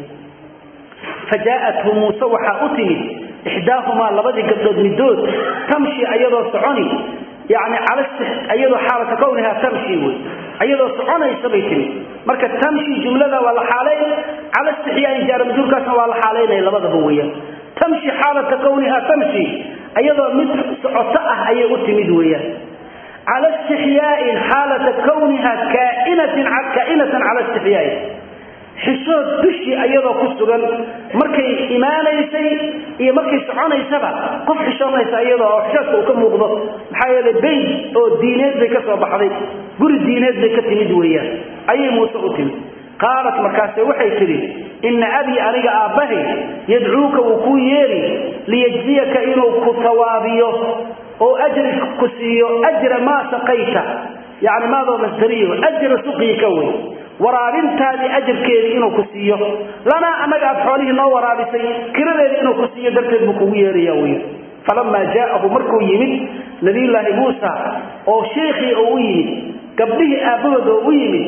fajaa'athu muuse waxaa u timid ixdaahumaa labadii gabdhood middood tamshi ayadoo soconi yani ayadoo xaalata kownihaa tamshi wey ayadoo soconaysa bay timid marka tamshi jumlada waa la xaalayn cala istixyaain jaaramjuurkaasna waa la xaalaynaya labadaba weeyaan tamshi xaalata kownihaa tamshi ayadoo mid socoto ah ayay u timid weeyaan cala istixyaain xaalata kowniha kaa'inatan cala istixyaain xishood dushii ayadoo ku sugan markay imaanaysay iyo markay soconaysaba qof xishoonaysa iyadoo oo xishoodka uu ka muuqdo maxaa yeelay bayd oo diineed bay ka soo baxday guri diineed bay ka timid weeyaan ayay muuse u timid qaalat markaase waxay tidhi inna abii aniga aabbahay yadcuuka wuu kuu yeeri liyajziyaka inuu ku tawaabiyo oo ajri ku siiyo ajra maa saqayta yani maadoo masdariyo ajra suqyika wey waraabintaadii ajarkeedii inuu ku siiyo lanaa annaga aad xoolihii noo waraabisay kiradeedii inuu ku siiyo darteed buu kugu yeeraya wy falamaa jaa'ahu markuu yimid nabiyullaahi muusa oo sheikhii oo u yimid gabdhihii aabbahood oo u yimid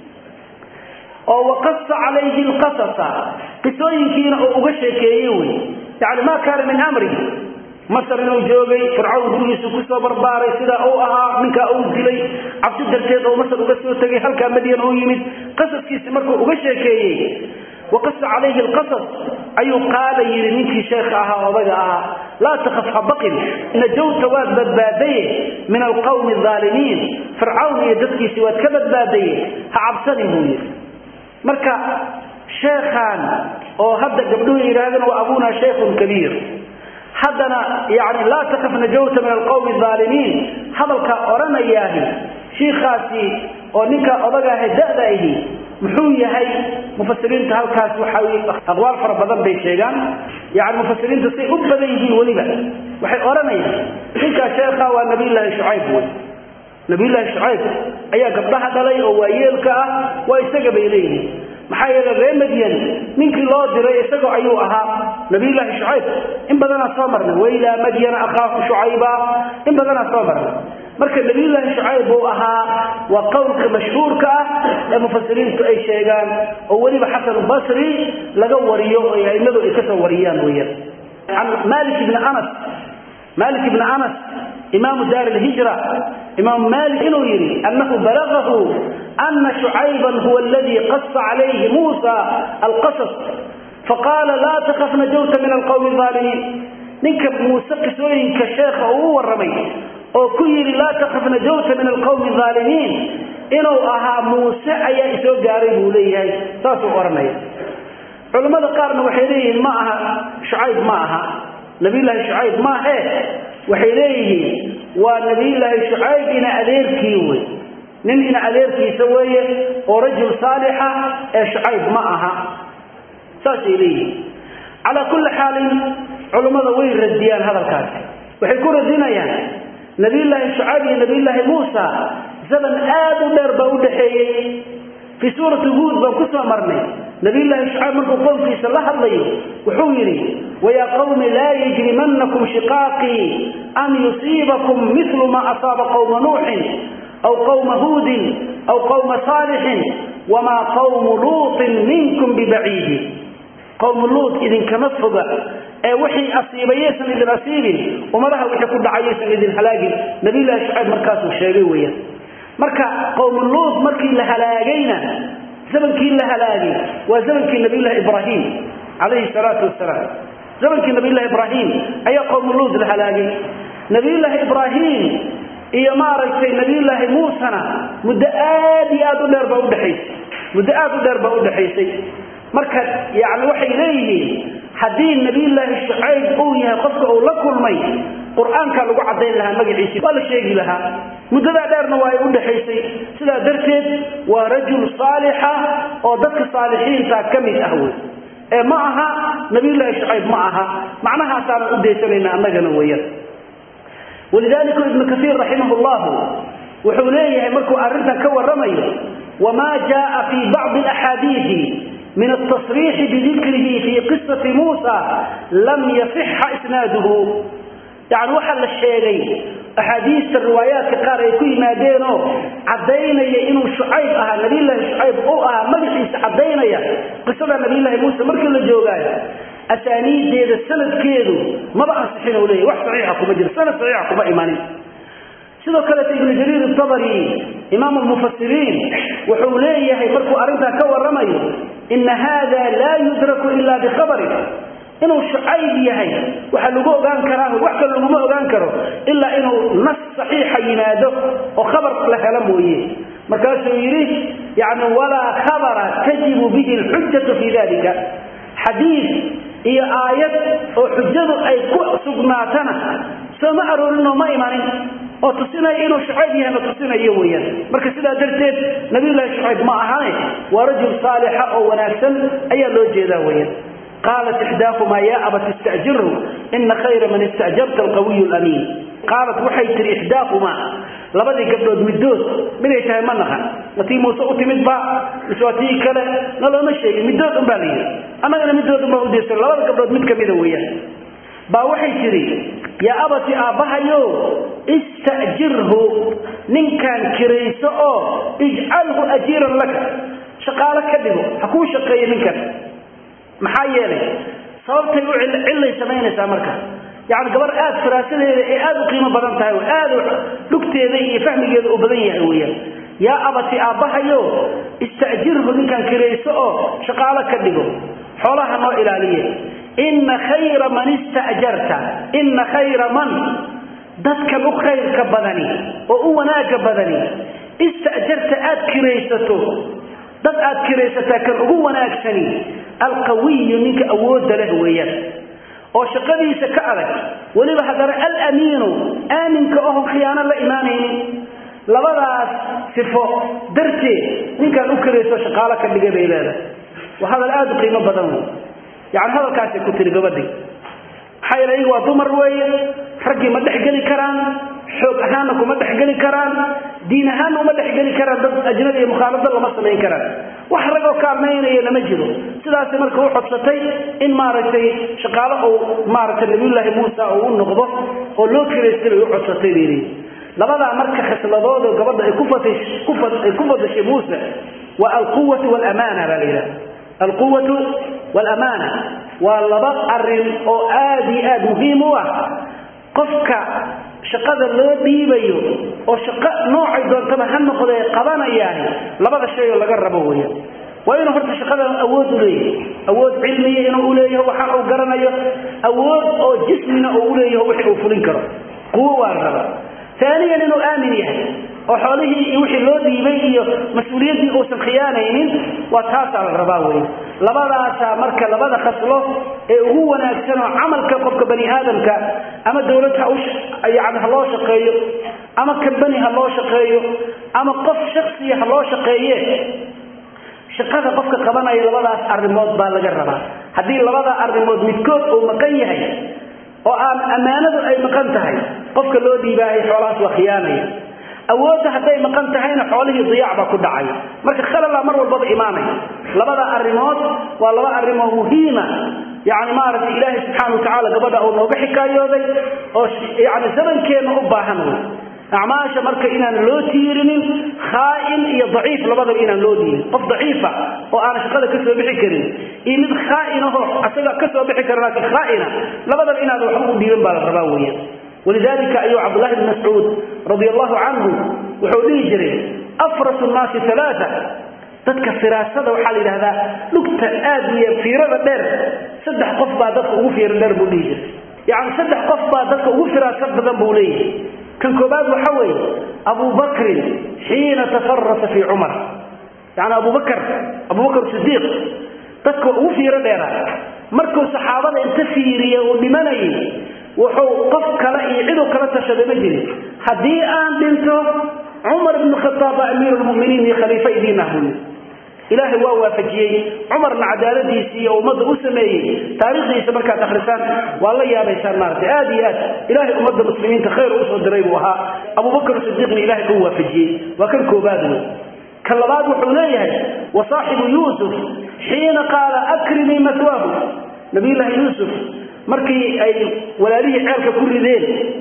oo waqasa calayhi lqasasa qisooyinkiina oo uga sheekeeyey wey yani maa kaana min amri masar inuu joogay fircawn gurigiisu kusoo barbaaray sidaa uu ahaa ninkaa uu dilay cabsi darteed oo masar uga soo tegay halkaa madyan uu yimid qasaskiisi markuu uga sheekeeyey waqasa calayhi alqasas ayuu qaala yidhi ninkii sheekha ahaa odaga ahaa laa takhaf ha baqin najawta waad badbaadaye min alqawmi aalimiin fircawn iyo dadkiisii waad ka badbaadaye ha cabsanin buu yidhi marka sheekhaan oo hadda gabdhuhu yidhaahdeen wa abunaa shaykhun kabiir haddana yani laa takaf najawta min alqawmi aalimiin hadalkaa odhanayaahi shiikaasi oo ninkaa odagaaha da'da ahi muxuu yahay mufasiriinta halkaas waxa aqwaal fara badan bay sheegaan yani mufasiriintu say u badan yihiin weliba waxay odhanayaan ninkaa sheekha waa nabiyllaahi shucayb wey nabiyullaahi shucayb ayaa gabdhaha dhalay oo waayeelka ah waa isaga bay leeyihiin maxaa yeele ree madyan ninkii loo diray isagoo ayuu ahaa nabiyullaahi shucayb in badanaa soo marnay wailaa madyana akhaahu shucayba in badanaa soo marnay marka nabiyullaahi shucayb uu ahaa waa qowlka mashhuurka ah ee mufasiriintu ay sheegaan oo weliba xasan basri laga wariyo oo aimadu ay kasoo wariyaan weyaan can malik ibni anas malik ibni anas imaamu daar lhijra imaam malik inuu yidhi anahu balagahu ana shucayban huwa aladii qasa calayhi muusa alqasas faqaala laa takaf najawta min alqowmi aalimiin ninka muuse qisooyinka sheekha uu u warramay oo ku yidhi laa takaf najawta min alqowmi aalimiin inuu ahaa muuse ayaa isoo gaaray buu leeyahay saasuu odhanaya culammada qaarna waxay leeyihiin ma aha shucayb ma aha nabiyullaahi shucayb maahe waxay leeyihiin waa nabiyullaahi shucayb ina adeerkii wey nin ina adeerkiisa weeye oo rajul saalixa ee shucayb ma aha saasay leeyihiin calaa kulli xaalin culummada way radiyaan hadalkaasi waxay ku radinayaan nabiyullaahi shucayb iyo nabiyullaahi muusa zaman aad u dheer baa u dhaxeeyey fii suurati huud baan ku soo marnay nabiyullaahi shucayb markuu qoomkiisa la hadlayo wuxuu yidhi wayaa qawmi laa yajrimanakum shiqaaqii an yusiibakum milu maa asaaba qowma nuuxin aw qowma huudin aw qowma saalixin wamaa qowmu luutin minkum bibaciidin qowmu luut idinkama foga ee wixii asiibayaysan idin asiibin ummadaha wixii ku dhacayaysan idin halaagin nabiyullaahi shucayb markaasuu sheegay weeyaan marka qowmu luut markii la halaagayna zamankii la halaagay waa zamankii nabiyullahi ibraahim calayhi salaatu wasalaam zamankii nabiyullahi ibraahim ayaa qowmu luut la halaagay nabiyullaahi ibraahim iyo maaragtay nabiyullaahi muusena muddo aad iyo aad u dheer baa udhexaysay muddo aad u dheer baa udhexaysay marka yani waxay leeyihiin haddii nabiyullaahi shucayb uu yahay qofka uu la kulmay qur-aankaa lagu caddayn lahaa magaciisii waa la sheegi lahaa muddadaa dheerna waa ay udhexaysay sidaa darteed waa rajul saalixa oo dadka saalixiinta ka mid ah wey ee ma aha nabiyullaahi shucayb ma aha macnahaasaanan u daysanayna annagana weeyaan walidalika ibnu kaiir raximah llahu wuxuu leeyahay markuu arrintan ka warramayo wamaa jaaa fii bacdi axaadiidi min altasriixi bidikrihi fii qisati muusa lam yasixa isnaaduhu yani waxaa la sheegay axaadiista riwaayaadka qaar ay ku yimaadeenoo caddaynaya inuu shucayb ahaa nabiyullaahi shucayb u ahaa magaciisa caddaynaya qisada nabiyullaahi muuse markii la joogaayo asaaniideeda sanadkeedu maba ansixin u leeyahy wax saxiixa kuma jiro sanad saxiixa kuma imanin sidoo kaleeta ibnu jariir itabari imaamu lmufasiriin wuxuu leeyahay markuu arrintaa ka warramayo ina haada laa yudraku ila bikhabarin inuu shucayb yahay waxaa lagu ogaan karaa wax kale laguma ogaan karo ilaa inuu nas saxiixa yimaado oo khabar la helo mooye markaasuu yidhi yani walaa khabara tajibu bihi lxujatu fi dalika xadiid iyo aayad oo xujadu ay ku sugnaatana soo ma aroorinoo ma imanin oo tusinaya inuu shucayb yahayna tusinayo weyaan marka sidaa darteed nabiyullaahi shucayb ma ahane waa rajul saalixa oo wanaagsan ayaa loo jeedaa weyaan qaalat ixdaakumaa yaa abat ista'jirhu ina khayra man ista'jarta alqawiyu lamiin qaalat waxay tihi ixdaakumaa labadii gabdhood middood miday tahay ma naqan ma tii muuse u timid ba mise waa tii kale na looma sheegin middood un baa la yidhi annagana middood un baa udaysan labada gabdhood mid kamida weeyaan baa waxay tidhi yaa abati aabbahayo ista'jirhu ninkaan kirayso oo ijcalhu ajiiran laka shaqaalo ka dhigo ha kuu shaqeeyo ninkan maxaa yeelay sababtay u cillay samaynaysaa marka yani gabar aad firaasadeeda ee aad u qiimo badan tahay aad dhugteeda iyo fahmigeeda u badan yahay weyaan yaa abati aabbahayo ista'jirhu ninkaan kirayso oo shaqaalo ka dhigo xoolaha noo ilaaliye ina khayra man ista'jarta ina khayra man dadkan u khayrka badani oo u wanaagga badani ista'jarta aad kiraysato dad aad kiraysataa kan ugu wanaagsani alqawiyu ninka awoodda leh weeyaan oo shaqadiisa ka adag weliba haddana alamiinu aaminka oho khiyaano la imaanaynin labadaas sifo darteed ninkaan u kirayso shaqaalo ka dhiga bay leedahay waa hadal aada u qiimo badan wey yani hadalkaasay ku tiri gabadhii maxaa yeele iyaga waa dumar weeye raggii ma dhexgeli karaan xoog ahaanna kuma dhexgeli karaan diin ahaanna uma dhexgeli karaan dad ajnabi iyo mukhaalado lama samayn karaan wax ragoo kaalmaynaya lama jiro sidaasay marka u codsatay in maaragtay shaqaalo uu maaragtay nabiyullaahi muusa uu u noqdo oo loo kiraystay bay u codsatay bay leeyihi labadaa marka khisladoodo gabadha ay ay ku fadashay muuse waa alquwatu waalamaana baa la yidhaha alquwatu waalamaana waa laba arin oo aada iyo aada muhiim u ah qofka shaqada loo dhiibayo oo shaqo noocay doontaba ha noqdee qabanayaan labada shay oo laga rabo weya waa inuu horta shaqadan awood u leeyahay awood cilmiya inuu uleeyaho waxa uu garanayo awood oo jismina uu uleeyaho wixii uu fulin karo quwo waa la rabaa aaniyan inuu aamin yahay oo xoolihii iyo wixii loo dhiibay iyo mas-uuliyaddii uusan khiyaanaynin waa taasaa la rabaa wey labadaasaa marka labada khaslo ee ugu wanaagsan oo camalka qofka bani aadamka ama dawlad yani ha loo shaqeeyo ama kambani ha loo shaqeeyo ama qof shaksiya ha loo shaqeeye shaqada qofka qabanaya labadaas arrimood baa laga rabaa haddii labada arrimood midkood uu maqan yahay oo aan ammaanadu ay maqan tahay qofka loo dhiibaahay xoolahaas waa khiyaanaya awoodda hadday maqan tahayna xoolihii diyaac baa ku dhacay marka khalala mar walbaba imaanaya labada arrimood waa laba arrimoo muhiima yani maaragtay ilaahay subxaana watacaala gabadha uu nooga xikaayooday oo yani zamankeenna u baahan wey acmaasha marka inaan loo tiirinin khaain iyo daciif labadaba inaan loo dhiibin qof daciifa oo aan shaqada kasoo bixi karin iyo mid khaainaho asaga kasoo bixi kara laakiin khaaina labadaba inaad waxba u dhiiban baa la rabaa weya walidalika ayuu cabdullahi bn mascuud radi allahu canhu wuxuu dhihi jiray afras nnaasi alaaa dadka firaasada waxaa la yidhahdaa lugta aad iyo fiirada dheer saddex qof baa dadka ugu fiira dheer buu dhihi jiray yani saddex qof baa dadka ugu firaasad badan buu leeyahay kan koobaad waxa weeye abu bakrin xiina tafarasa fii cumar yani abubakr abubakr sidiiq dadka ugu fiiro dheera markuu saxaabada inta fiiriye uu dhimanayay wuxuu qof kale iyo ciduu kala tashaday ma jirin haddii aan dhinto cumar ibn khataab baa amiir lmuminiin iyo khaliifa idiin ah buyi ilaahay waa waafajiyey cumarna cadaaladiisii iyo ummadda u sameeyey taariikhdiisa markaad akhrisaan waa la yaabaysaan maaragtay aad iyo aad ilaahay ummadda muslimiinta khayr usoo diray buu ahaa abubakr sidiiqna ilahay uu waafajiyey waa kan koobaad wey ka labaad wuxuu leeyahay wa saaxibu yuusuf xiina qaala akrimii matwaahu nabiyullaahi yuusuf markii ay walaalihii ceelka ku rideen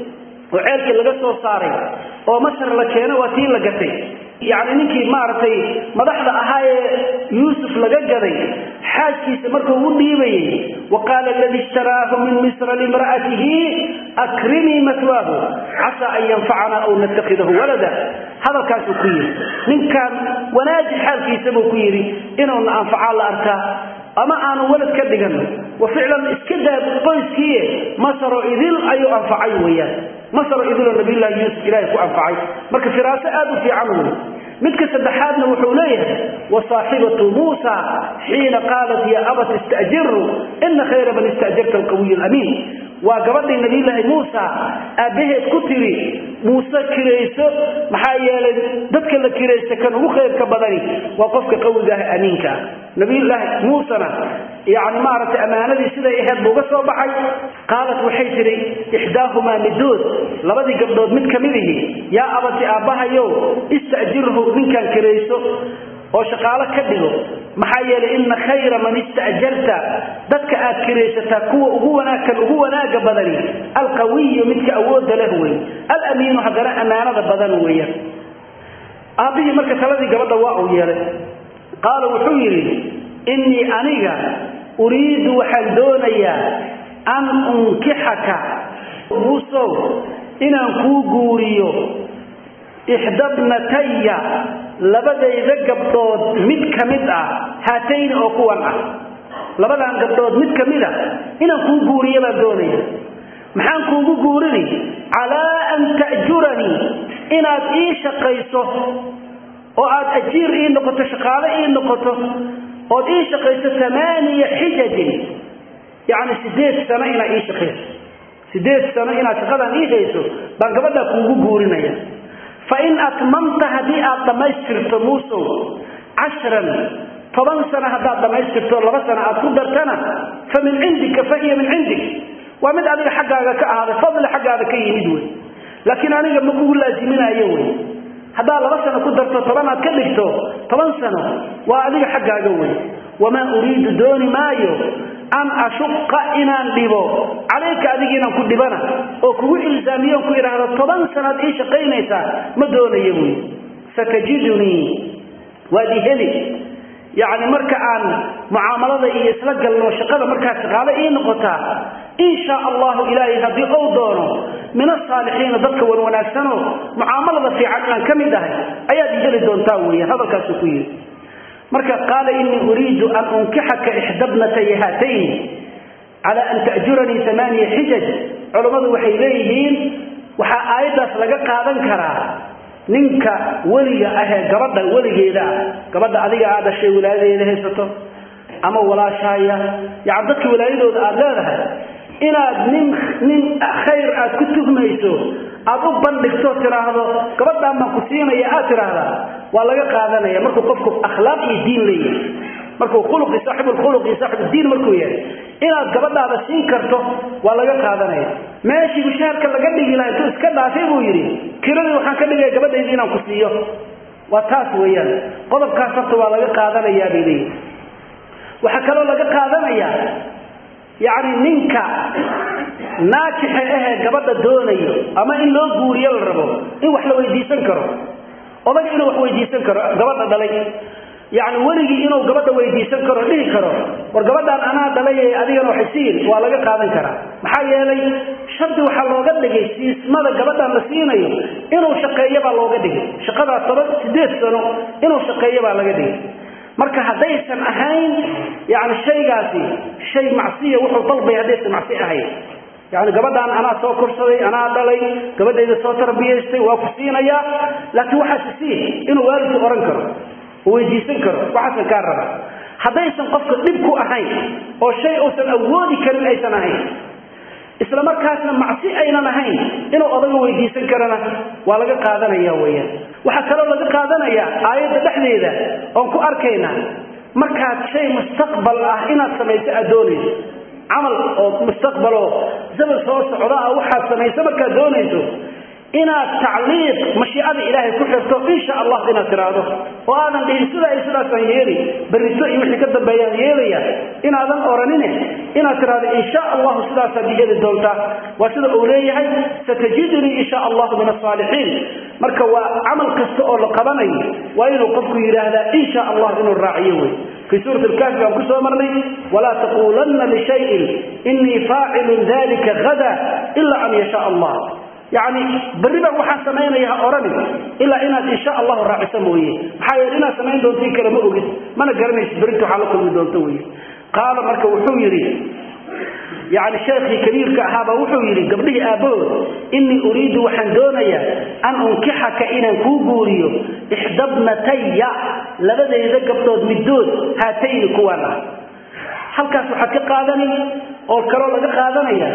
oo ceelkii laga soo saaray oo masar la keeno waa tii la gatay yacni ninkii maaragtay madaxda ahaa ee yuusuf laga gaday xaaskiisa markuu u dhiibayey wa qaala aladii ishtaraahu min misra limra'atihi akrimii matwaahu casaa an yanfacana aw natakhidahu walada hadalkaasuu ku yidhi ninkan wanaaji xaalkiisa buu ku yidhi inuuna anfacaa la arkaa ama aanu walad ka dhigan wa ficlan iska daa qoyskiie masaro idil ayuu anfacay weyaan masaro idiloo nabiyullaahi yuusuf ilaahay ku anfacay marka firaaso aad u fiican wey midka saddexaadna wuxuu leeyahay wa saaxibatu muusa xiina qaalat ya abat ista'jirhu ina khayra man ista'jarta alqawiy alamiin waa gabadhii nabiyullaahi muusa aabbaheed ku tiri muuse kirayso maxaa yeelay dadka la kiraysta kan ugu khayrka badani waa qofka qawiga ah amiinka ah nabiyullaahi muusena yani maaragtay ammaanadii siday ahayd buu uga soo baxay qaalat waxay tihi ixdaahumaa midood labadii gabdhood mid ka mid ihi yaa abati aabbahayow ista'jirhu ninkan kirayso oo shaqaalo ka dhigo maxaa yeelay ina khayra man ista'jarta dadka aad kiraysataa kuwa ugu wanaagkan ugu wanaaga badani alqawiyu midka awoodda leh wey alamiinu haddana ammaanada badan weeyaan aabbihii marka taladii gabadha waa uu yeelay qaala wuxuu yidhi innii aniga uriidu waxaan doonayaa an unkixaka muusow inaan kuu guuriyo ixdabnataya labadayda gabdhood mid ka mid ah haatayni oo kuwan ah labadan gabdhood mid ka mid a inaan kuu guuriyo baan doonaya maxaan kuugu guurini calaa an ta'juranii inaad ii shaqayso oo aad ajiir ii noqoto shaqaale ii noqoto ood ii shaqayso amaaniya xijajin yacni sideed sano inaad ii shaqayso sideed sano inaad shaqadan ii hayso baan gabadhaa kuugu guurinaya fain atmamta haddii aad dhammaystirto muusow cashran toban sano haddaad dhammaystirto laba sano aad ku dartana fa min cindika fa hiya min cindik waa mid adiga xaggaaga ka ahaaday fadli xaggaada ka yimid wey laakiin aniga ma kugu laaziminayo wey haddaad laba sano ku darto toban aad ka dhigto toban sano waa adiga xaggaaga wey wamaa uriidu dooni maayo an ashuqa inaan dhibo calayka adiga inaan ku dhibana oo kugu ilzaamiyoon ku idhaahdo toban sanaad ii shaqaynaysaa ma doonayo buy satajidunii waad i heli yacni marka aan mucaamalada iyo isla galno shaqada markaa shaqaale ii noqotaa in shaa allahu ilaahay haddii ou doono min asaalixiina dadka wan wanaagsanoo mucaamalada fiican inaan ka mid ahay ayaad i heli doontaa weya hadalkaasuu ku yidhi marka qaala inii uriidu an unkixaka ixdabnatay haatayni cala an ta'juranii amaaniya xijaj culammadu waxay leeyihiin waxaa aayaddaas laga qaadan karaa ninka weliga ahee gabadha weligeeda ah gabadha adiga aad dhashay walaayadeeda haysato ama walaashahaya yani dadka walaayadooda aad leedahay inaad nin nin khayr aad ku tuhmayso aad u bandhigto tiraahdo gabadhaan baan ku siinaya aad tiraahdaa waa laga qaadanaya markuu qofku akhlaaq iyo diin leeyahay markuu khuluqi saaxibulkhuluq iyo saaxibudiin markuu yahay inaad gabadhaada siin karto waa laga qaadanaya meeshii mushaharka laga dhigi laha intuu iska dhaafay buu yidhi kiradii waxaan ka dhigaya gabadhaydii inaan ku siiyo waa taas weeyaan qodobkaas horta waa laga qaadanayaa bay leeyihi waxaa kaloo laga qaadanayaa yacni ninka naajixa ahee gabadha doonayo ama in loo guuriyo la rabo in wax la weydiisan karo odaga inuu wax weydiisan karo gabadha dhalay yacni weligii inuu gabadha weydiisan karo dhihi karo war gabadhaan anaa dhalay adigana waxay siin waa laga qaadan karaa maxaa yeelay shardi waxaa looga dhigay siismada gabadhaan la siinayo inuu shaqeeyo baa looga dhigay shaqadaa toban sideed sano inuu shaqeeyo baa laga dhigay marka haddaysan ahayn yani shaygaasi shay macsiya wuxuu dalbaya haddaysan macsi ahayn yani gabadhaan anaa soo korsaday anaa dhalay gabadhayda soo tarbiyaystay waa ku siinayaa laakiin waxaasi sii inuu waalidku ohan karo oo weydiisan karo waxaasan kaa raba haddaysan qofka dhib ku ahayn oo shay uusan awoodi karin aysan ahayn isla markaasna macsi aynan ahayn inuu odaga weydiisan karana waa laga qaadanaya weyaan waxaa kaloo laga qaadanayaa aayadda dhexdeeda oon ku arkaynaa markaad shay mustaqbal ah inaad samayso aad doonayso camal oo mustaqbaloo zaman soo socda ah waxaad samayso markaad doonayso inaad tacliiq mashiicada ilaahay ku xirto insha allah inaad tiraahdo oo aadan dhihin sidaa iyo sidaasaan yeeli berrito iyo wixii ka dambeeyaan yeelaya inaadan oranine inaad tiraahdo insha allahu sidaasaad yeeli doontaa waa sida uu leeyahay satajidunii insha allahu min asaalixiin marka waa camal kasta oo la qabanayo waa inuu qofku yidhaahdaa insha allah inuu raaciyo wey في سورة الكهف بان كسو مرني ولا تقولن لشيء إني فاعل ذلك غدا إلا أن يشاء الله يعني بربا waxaan sameeynaya orani ila inaad insha Allah raaciso mooyee maxaa yeelay inaad sameyn doonto kale ma ogid mana garanaysid berinta waxa la kulmi doonto weeye qaala marka wuxuu yiri يعني شيخي كبير كهابا وحو يري قبله آبود إني أريد وحن دونيا أن أنكحك إنا كوغوريو إحدبنتي لبدا إذا قبضود مدود هاتين كوانا هل كاسو حكي قادني أو الكرو لك قادنيا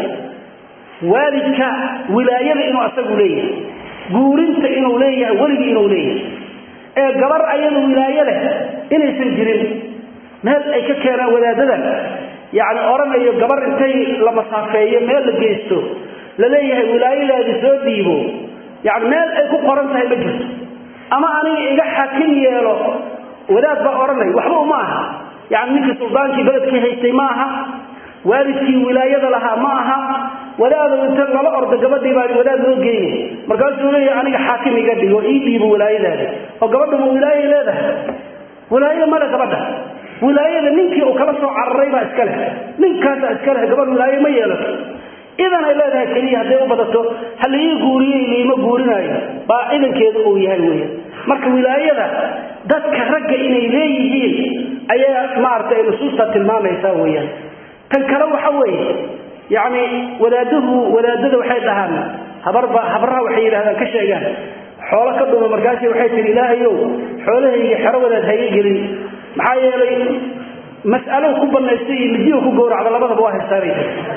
والدك ولاية إنه أسقوا ليه قورنت إنه ليه ولد إنه ليه ee gabar ayada wilaayo leh inaysan jirin meel ay ka keenaan wadaadadan yani oranayo gabar intay la masaafeeyo meel la geysto la leeyahay wilaayadeedi soo dhiibo yani meel ay ku qoran tahay ma jirto ama aniga iga xakim yeelo wadaad baa odhanaya waxba uma aha yani ninkii suldaankii beledkii haystay ma aha waalidkii wilaayada lahaa ma aha wadaado inta lala ordo gabadhii baa wadaad loo geynay markaasuu leeyahay aniga xaakim iga dhigo ii dhiibo wilaayadaada oo gabadha ma wilaayay leedahay wilaayo male gabadha wilaayada ninkii uu kala soo cararay baa iska leh ninkaasa iska leh gabadh wilaayo ma yeelato idan ay leedahay keliya hadday u badato ha laii guuriyey liima guurinaayo baa idankeedu uu yahay weya marka wilaayada dadka ragga inay leeyihiin ayaa maaragtay ay nusuusta tilmaamaysaa weeyaan tan kale waxa weeye yacni wadaaduhu wadaadada waxay dhahaan habarba habraha waxay yidhahdaan ka sheegaan xoolo ka dhuma markaasi waxay tihi ilaahayow xoolahayga xero wadaad haga gelin maxaa yeelay mas'alo ku banaystay iyo midiyo ku gowracda labadaba waa haystaanay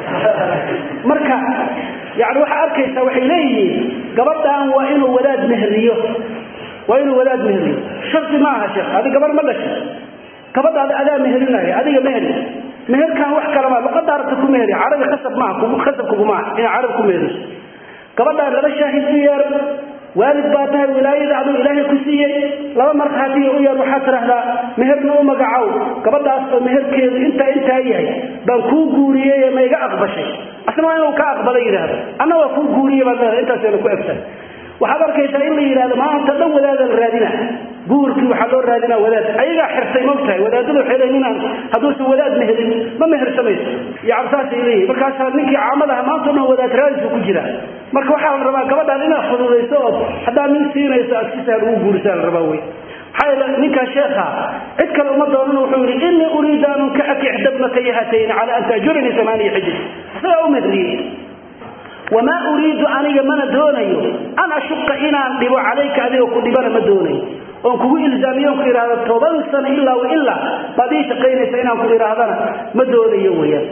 marka yani waxaa arkaysaa waxay leeyihiin gabadhan waa inuu wadaad mehriyo waa inuu wadaad mehriyo shardi ma aha sheekh adi gabar ma dhashay gabadhaada adaa meherinaya adiga mehri meherkan wax kalama luqada arabta ku mehri carabi khasab maaha khasab kuguma aha inaa carab ku mehriso gabadhaan laba shaahid u yeer waalid baa tahay wilaayada aduu ilaahay ku siiyey laba markhaatiya u yeer waxaad tidhaahdaa meherna u magacow gabadhaas oo meherkeedu intaa intaa yahay baan kuu guuriyey ma iga aqbashay asna waa inuu ka aqbala yidhaahdo anna waa kuu guuriye baad leedahay intaasayna ku egtahay waxaad arkaysaa in la yidhahdo maanta dhan wadaada la raadina guurkii waxaa loo raadinaa wadaad ayagaa xirtay mogtahay wadaadadu waxay leeyihin inaan hadduusan wadaad meherin ma mehersamayso yacni saasay leeyihin markaasaa ninkii caamadaha maanta o dhan wadaad raadisuu ku jiraa marka waxaa la rabaa gabadhaan inaad fududayso ood haddaad nin siinayso aad si sahal ugu guurisaa la rabaa wey maxaa yeele ninkaa sheekha cid kale uma doonan wuxuu yidhi innii uriidu an unkixaki ixdabnataya haatayn cala an taajuranii amaaniya xijir isagaa u mehriyey wamaa uriidu aniga mana doonayo an ashuqa inaan dhibo calayka adiga ku dhibana ma doonayo oon kugu ilzaamiyo on ku idhaahdo toban sano ilaa wa ilaa baad ii shaqaynaysa inaan ku idhaahdana ma doonayo weyaan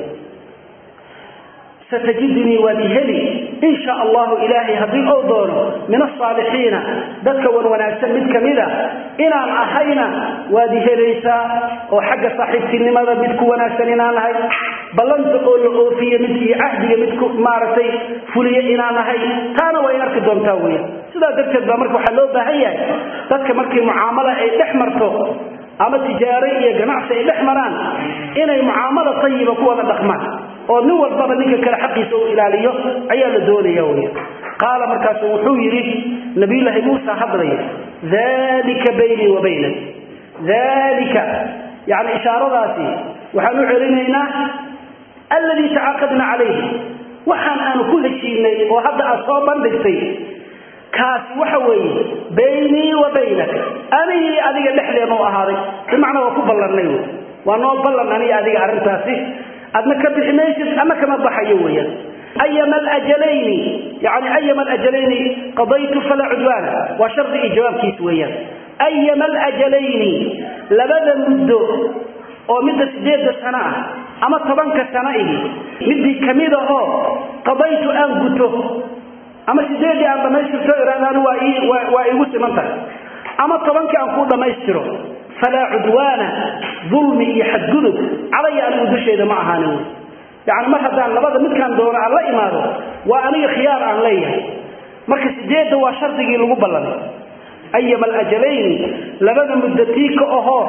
satajidunii waad i heli in sha allahu ilaahay haddii ou doono min asaalixiina dadka wan wanaagsan mid kamida inaan ahayna waad i helaysaa oo xagga saaxiibtinimada mid ku wanaagsan inaan ahay ballanta oo la oofiye midkii cahdiga mid ku maaragtay fuliye inaan ahay taana way arki doontaa weya sidaa darteed baa marka waxaa loo baahan yahay dadka markii mucaamala ay dhex marto ama tijaaro iyo ganacsi ay dhex maraan inay mucaamalo tayiba ku wada dhaqmaan oo nin walbaba ninka kale xaqiisa uu ilaaliyo ayaa la doonaya wey qaala markaasu wuxuu yidhi nabiyulaahi muusa hadlaya dalika baynii wa baynak dalika yani ishaaradaasi waxaan u celinaynaa alladii tacaaqadna calayhi waxaan aanu ku heshiinay oo hadda aad soo bandhigtay kaasi waxa weeye baynii wa baynak anigii adiga dhexdeenu ahaaday bimacnaa waa ku ballannay wy waa noo ballan aniga adiga arrintaasi adna ka bixi maysid ama kama baxayo weeyaan ayama alajalayni yani ayama alajalayni qadaytu falaa cudwaana waa shardi iyo jawaabkiis weeyaan ayama alajalayni labada muddo oo midda sideedda sano ah ama tobanka sano ihi midii kamid ahoo qadaytu aan guto ama sideeddii aan dhammaystirto irahdaan waa ii waa iigu siman tahay ama tobankii aan kuu dhammaystiro falaa cudwaana dulmi iyo xadgudub calaya anigu dusheeda ma ahaanin wy yacni mar haddaan labada midkaan doono aan la imaado waa aniga khiyaar aan leeyahay marka sideedda waa shardigii lagu ballanay ayama alajalayni labada muddo tii ka ahoo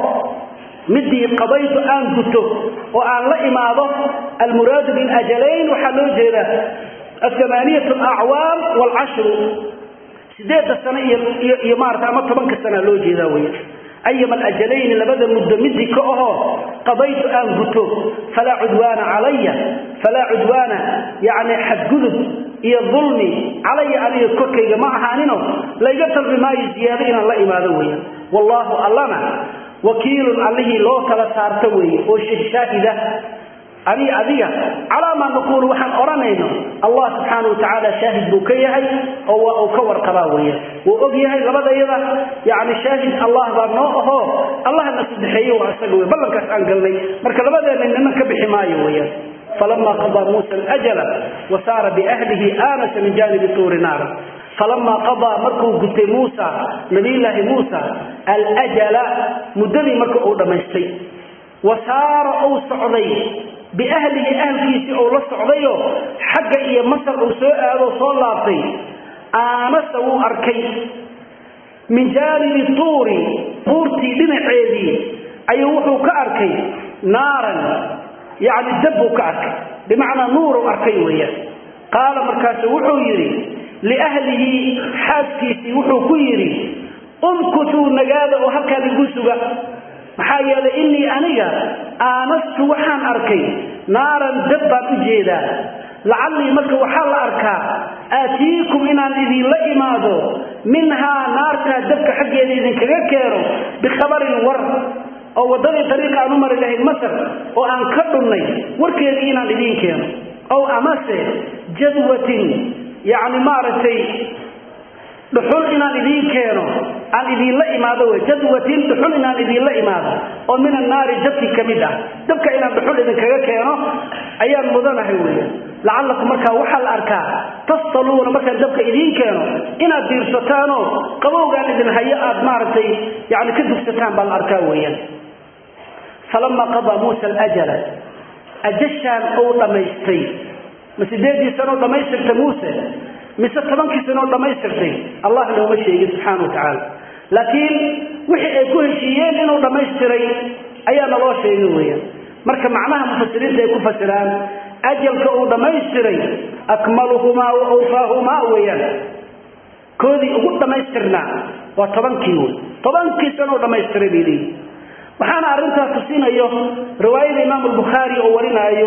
midii qadaytu aan guto oo aan la imaado almuraadu bilajalayn waxaa loo jeedaa athamaaniyat alacwaam waalcashru sideedda sano iyo maarata ama tobanka sana loo jeedaa weya ayama alajalayni labada muddo midii ka ahoo qadaytu aan guto falaa cudwaana calaya falaa cudwaana yacni xadgudub iyo dulmi calaya aniga korkayga ma ahaanino layga talbi maayo ziyaado inaan la imaado weya wallaahu allana wakiilun allihii loo kala saarto weeye oo shaahida ani adiga calaa maa naquulu waxaan odhanayno allah subxaana wa tacaala shaahid buu ka yahay oo waa uu ka warqabaa weya wuu og yahay labadayada yani shaahid allah baa noo ahoo allahna sadexeeye waa isaga wey ballankaas aan galnay marka labadeenna nina ka bixi maayo weya falama qadaa muusa alajala wa saara biahlihi aanasa min jaanibi tuuri naara falamaa qadaa markuu gutay muusa nabiyulaahi muusa alajala muddadii marka uu dhammaystay wa saara uu socday biahlihi ahlkiisii uu la socdayo xagga iyo masar uu soo aado soo laabtay aanasa wuu arkay min jaanibi tuuri buurtii dhinaceedii ayuu wuxuu ka arkay naaran yacni dab buu ka arkay bimacnaa nuuruu arkay weeyaan qaala markaasu wuxuu yidhi liahlihi xaaskiisii wuxuu ku yidhi umkutuu nagaada oo halkaan igu suga maxaa yeelay innii aniga aanastu waxaan arkay naaran dab baan u jeedaa lacallii marka waxaa la arkaa aatiikum inaan idinla imaado minhaa naartaa dabka xaggeeda idinkaga keeno bikhabarin war oo waddadii dariiqa aan u mari lahayn masar oo aan ka dhunnay warkeedii inaan idiin keeno ow amase jadwatin yacni maaragtay dhuxul inaan idiin keeno aan idiinla imaado wey jadwatin dhuxul inaan idiinla imaado oo min annaari dabkii ka mid ah dabka inaan dhuxul idinkaga keeno ayaan mudanahay weya lacallakum markaa waxaa la arkaa tastaluuna markaan dabka idiin keeno inaad diirsataanoo qabowgaan idin hayo aad maaragtay yani ka dugsataan baa la arkaa weeyaan falama qadaa muusa alajala ajashaan ou dhammaystay ma sideedii sanoo dhammaystirta muuse mise tobankii sanoo dhammaystirtay allah nooma sheegin subxaana wa tacaala laakiin wixii ay ku heshiiyeen inuu dhammaystiray ayaa naloo sheegay weeyaan marka macnaha mufasiriinta ay ku fasiraan ajalka uu dhammaystiray akmaluhumaa wa awfaahumaa weeyaan koodii ugu dhammaystirnaa waa tobankii wey tobankii sano u dhammaystiray bay leeyihi waxaana arrintaas tusinayo riwaayada imaamu albukhaari oo warinaayo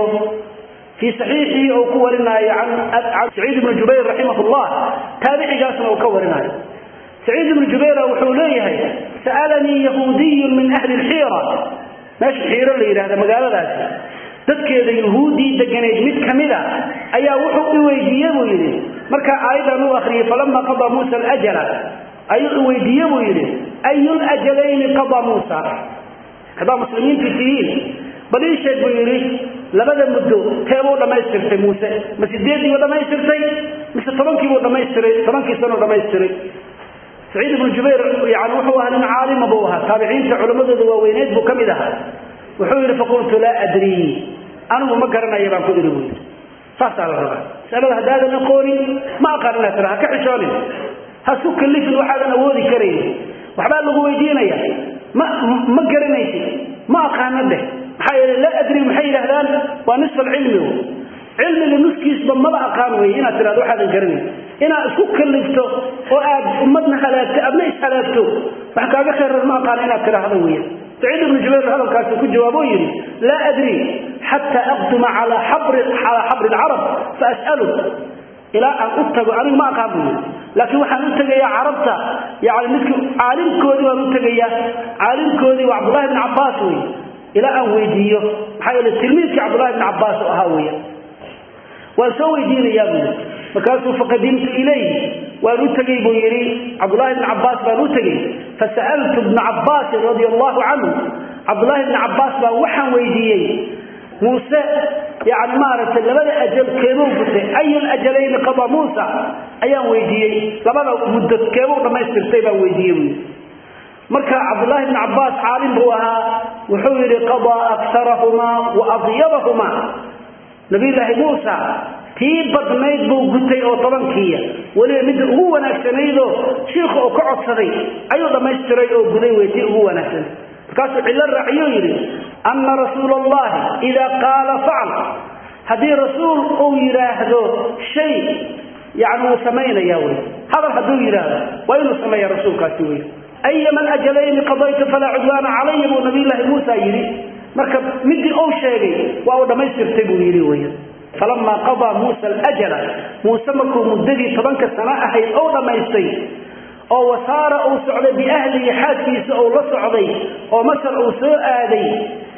fii saxiixii oo ku warinaayo can saciid ibni jubayr raximah llah taabicigaasna uu ka warinaayo saciid ibnu jubayra wuxuu leeyahay sa'alanii yahuudiyun min ahli lxiira meesha xiiro la yidhahda magaaladaasi dadkeeda yuhuuddii deganayd mid ka mida ayaa wuxuu i weydiiye buu yidhi markaa aayadan u akhriyey falama qadaa muusa alajala ayuu i weydiiye buu yidhi ayu lajalayni qadaa muusa haddaa muslimiintii tihiin bal ii sheeg buu yidhi labada muddo teebuu dhammaystirtay muuse ma sideeddiibuu dhammaystirtay mise tobankiibuu dhammaystiray tobankii sanuu dhammaystiray saciid ibnu jubayr yani wuxuu ahaa nin caalima buu ahaa taabiciinta culammadooda waaweyneed buu ka mid ahaa wuxuu yidhi faqultu laa adrii anigu ma garanaya baan ku idhi buu yidhi saasaa la rabaa masalada haddaadan aqoonin ma aqaan inaad tira ha ka xishoonin ha isku kallifin waxaadan awoodi karaynin waxbaa lagu weydiinaya ma ma garanaysid ma aqaana dheh maxaa yeele laa adri maxay yidhahdaan waa nisfa alcilmi cilmiga nuskiisba maba aqaan weye inaad tirahdo waxaadan garanayn inaad isku kallifto oo aad ummadna halaagto aadna ishalaagto wax kaaga khayrar ma aqaana inaad tidhaahdo weya saciid ibnu jubayr hadalkaasi ku jawaabo yidhi laa adri xataa aqduma calaa xabri calaa xabri alcarab fa as'alu ilaa aan u tago anigu ma aqaan buu yidhi laakiin waxaan u tegayaa carabta yani midki caalimkoodii baan u tegayaa caalimkoodii waa cabdullahi bni cabbaas wey ilaa aan weydiiyo maxaa yeele tilmiidkii cabdullahi bni cabbaas oo ahaa weya waan soo weydiinayaa buu yidhi markaasuu faqadimtu ilayhi waan u tegey buu yidhi cabdullahi bni cabbaas baan u tegey fasa'altu bna cabbaasin radia allahu canhu cabdullaahi bni cabbaas baan waxaan weydiiyey muuse yani maaragtay labada ajal keebuu gutay ayu lajalayni qada muusa ayaan weydiiyey labada muddo keebuu dhammaystirtay baan weydiiyey buu yidhi marka cabdullaahi bni cabbaas caalim buu ahaa wuxuu yidhi qadaa aktarahumaa wa adyabahumaa nabiyulaahi muusa tii badnayd buu gutay oo tobankiiya weliba midda ugu wanaagsanaydoo shiikhu uu ka codsaday ayuu dhammaystiray oo guday wey tii ugu wanaagsanayd markaasuu cillo raaciyuu yidhi anna rasuula allahi idaa qaala facal haddii rasuul uu yidhaahdo shay yani wuu samaynaya wey hadal hadduu yidhaahdo waa inuu sameeya rasuulkaasi wey ayama alajalayni qadaytu falaa cudwaana calaya buu nabiyulaahi muusa yidhi marka midii uu sheegay waa uu dhammaystirtay buu yidhi wey falamaa qadaa muusa alajala muuse markuu muddadii tobanka sano ahayd ou dhammaystay oo wasaara uu socday biahlihi xaaskiisa uu la socday oo masar uu soo aaday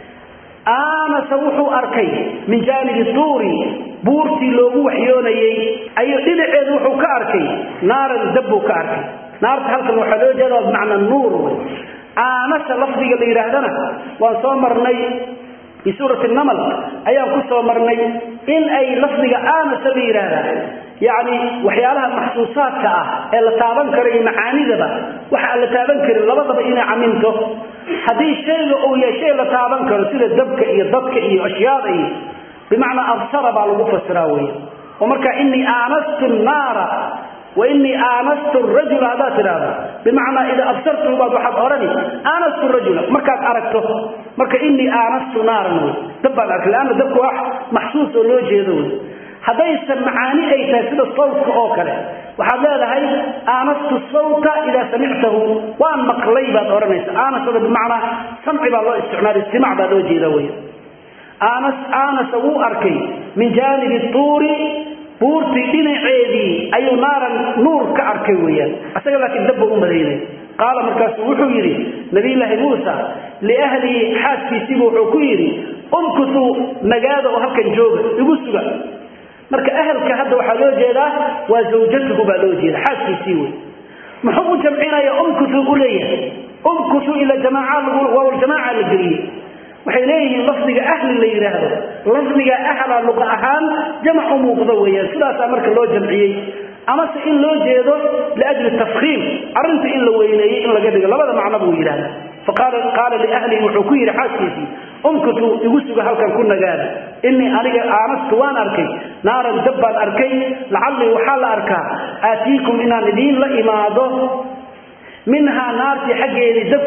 aanasa wuxuu arkay min jaanibi tuuri buurtii loogu waxyoonayey ayuu dhinaceedu wuxuu ka arkay naaran dab buu ka arkay naarta halkan waxaa loo jeeda bimacna nuur wey aanasa lafdiga la yidhaahdana waan soo marnay fii suurati namal ayaan ku soo marnay in ay lafdiga aanasa la yidhaahdaa yacni waxyaalaha maxsuusaadka ah ee la taaban karo iyo macaanidaba waxa aan la taaban karin labadaba inay caminto haddii shayga uu yahay shay la taaban karo sida dabka iyo dadka iyo ashyaada iyo bimacnaa absara baa lagu fasiraa wey oo marka inii aanastu naara wainii aanastu rajula haddaad tidhaahdo bimacnaa idaa absartuhu baad waxaad odhani aanastu rajula markaad aragto marka inii aanastu naaran wey dab baan arkay leanna dabku wax maxsuus oo loo jeedo wey haddaysan macaani ay tahay sida sawtka oo kale waxaad leedahay aanastu sawta idaa samictahu waan maqlay baad odhanaysa aanasada bimacnaa samci baa loo isticmaala istimac baa loo jeeda wey aanas aanasa wuu arkay min jaanibi tuuri buurtii dhinaceedii ayuu naaran nuur ka arkay weeyaan isaga laakiin dabba u madaynay qaala markaasuu wuxuu yidhi nabiyulaahi muusa liahlihi xaaskiisiibu wuxuu ku yidhi umkutuu nagaada oo halkan jooga igu suga marka ahalka hadda waxaa loo jeedaa waa zawjatuhu baa loo jeeda xaaskiisii wey muxuu u jamcinaya umkutuu u leeyahay umkutuu ila jamaaca waawljamaaca la geliyey waxay leeyihiin lafdiga ahli la yidhaahdo lafdiga ahla luqa ahaan jamac u muuqdo weeyaan sidaasaa marka loo jamciyey amase in loo jeedo liajli tafkiim arrinta in la weyneeyey in laga dhigo labada macno buu yidhahda faqaala liahlihi wuxuu ku yidhi xaaskiisii umkutuu igu suga halkan ku nagaada inii aniga aanastu waan arkay naaran dab baan arkay lacallii waxaa la arkaa aatiikum inaan idiin la imaado minhaa naartii xaggeedii dabkii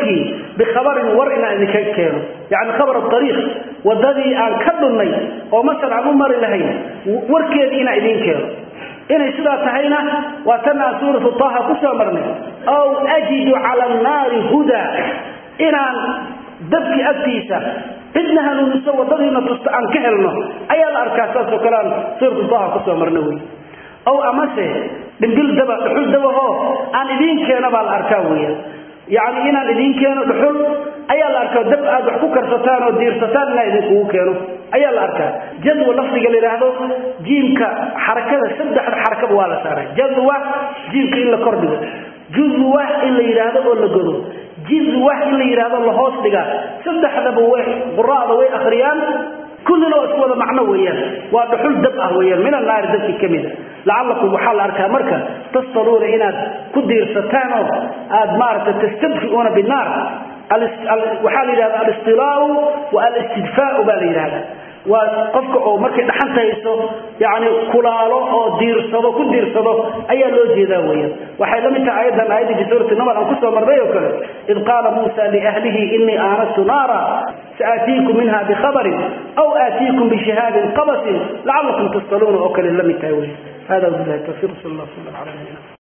bikhabarin war inaan idinka keeno yacni khabar ariiq wadadii aan ka dhunnay oo masar aan u mari lahayn warkeedii inaan idiin keeno inay sidaa tahayna waa tan aan suuratu taha ku soo marnay aw ajidu cala annaari hudaa inaan dabki agtiisa cidna hanuuniso wadadiina tusta aan ka helno ayaa la arkaa saasoo kale aan suuratu taha kusoo marna wey aw amase dhimbil daba dhuxul dabahoo aan idiin keeno baa la arkaa weya yacni inaan idiin keeno dhuxul ayaa la arkaa dab aad wax ku karsataan oo diirsataan inaan idinkugu keeno ayaa la arkaa jadwa lafdiga la yidhaahdo jiimka xarakada saddexda xarakaba waa la saaray jadwa jiimka in la kordhigo juzwa in la yidhaahdo oo la godo jizwa in la yidhaahdo la hoos dhigaa saddexdaba way quraada way akhriyaan kullina waa isku wada macno weeyaan waa dhuxul dab ah weeyaan min annaari dabkii ka mida lacallakum waxaa la arkaa marka tastaluuna inaad ku diirsataan oo aad maaragtay tastadfiuuna binnaar waxaa la yidhahda alistilaau wa alistidfaau baa la yidhahda waa qofka oo markay dhaxanta hayso yani kulaalo oo diirsado ku diirsado ayaa loo jeedaa weeyaan waxay la mid tahay ayadan aayaddii fi suurati naml aan kusoo marnay oo kale id qaala muusa liahlihi inii aanastu naara saaatiikum minha bikhabarin aw aatiikum bishihaabin qabasin lacalakum tastaluuna oo kale la mid tahay wey hada wabilahi tawfiq sal allah sala ala nabina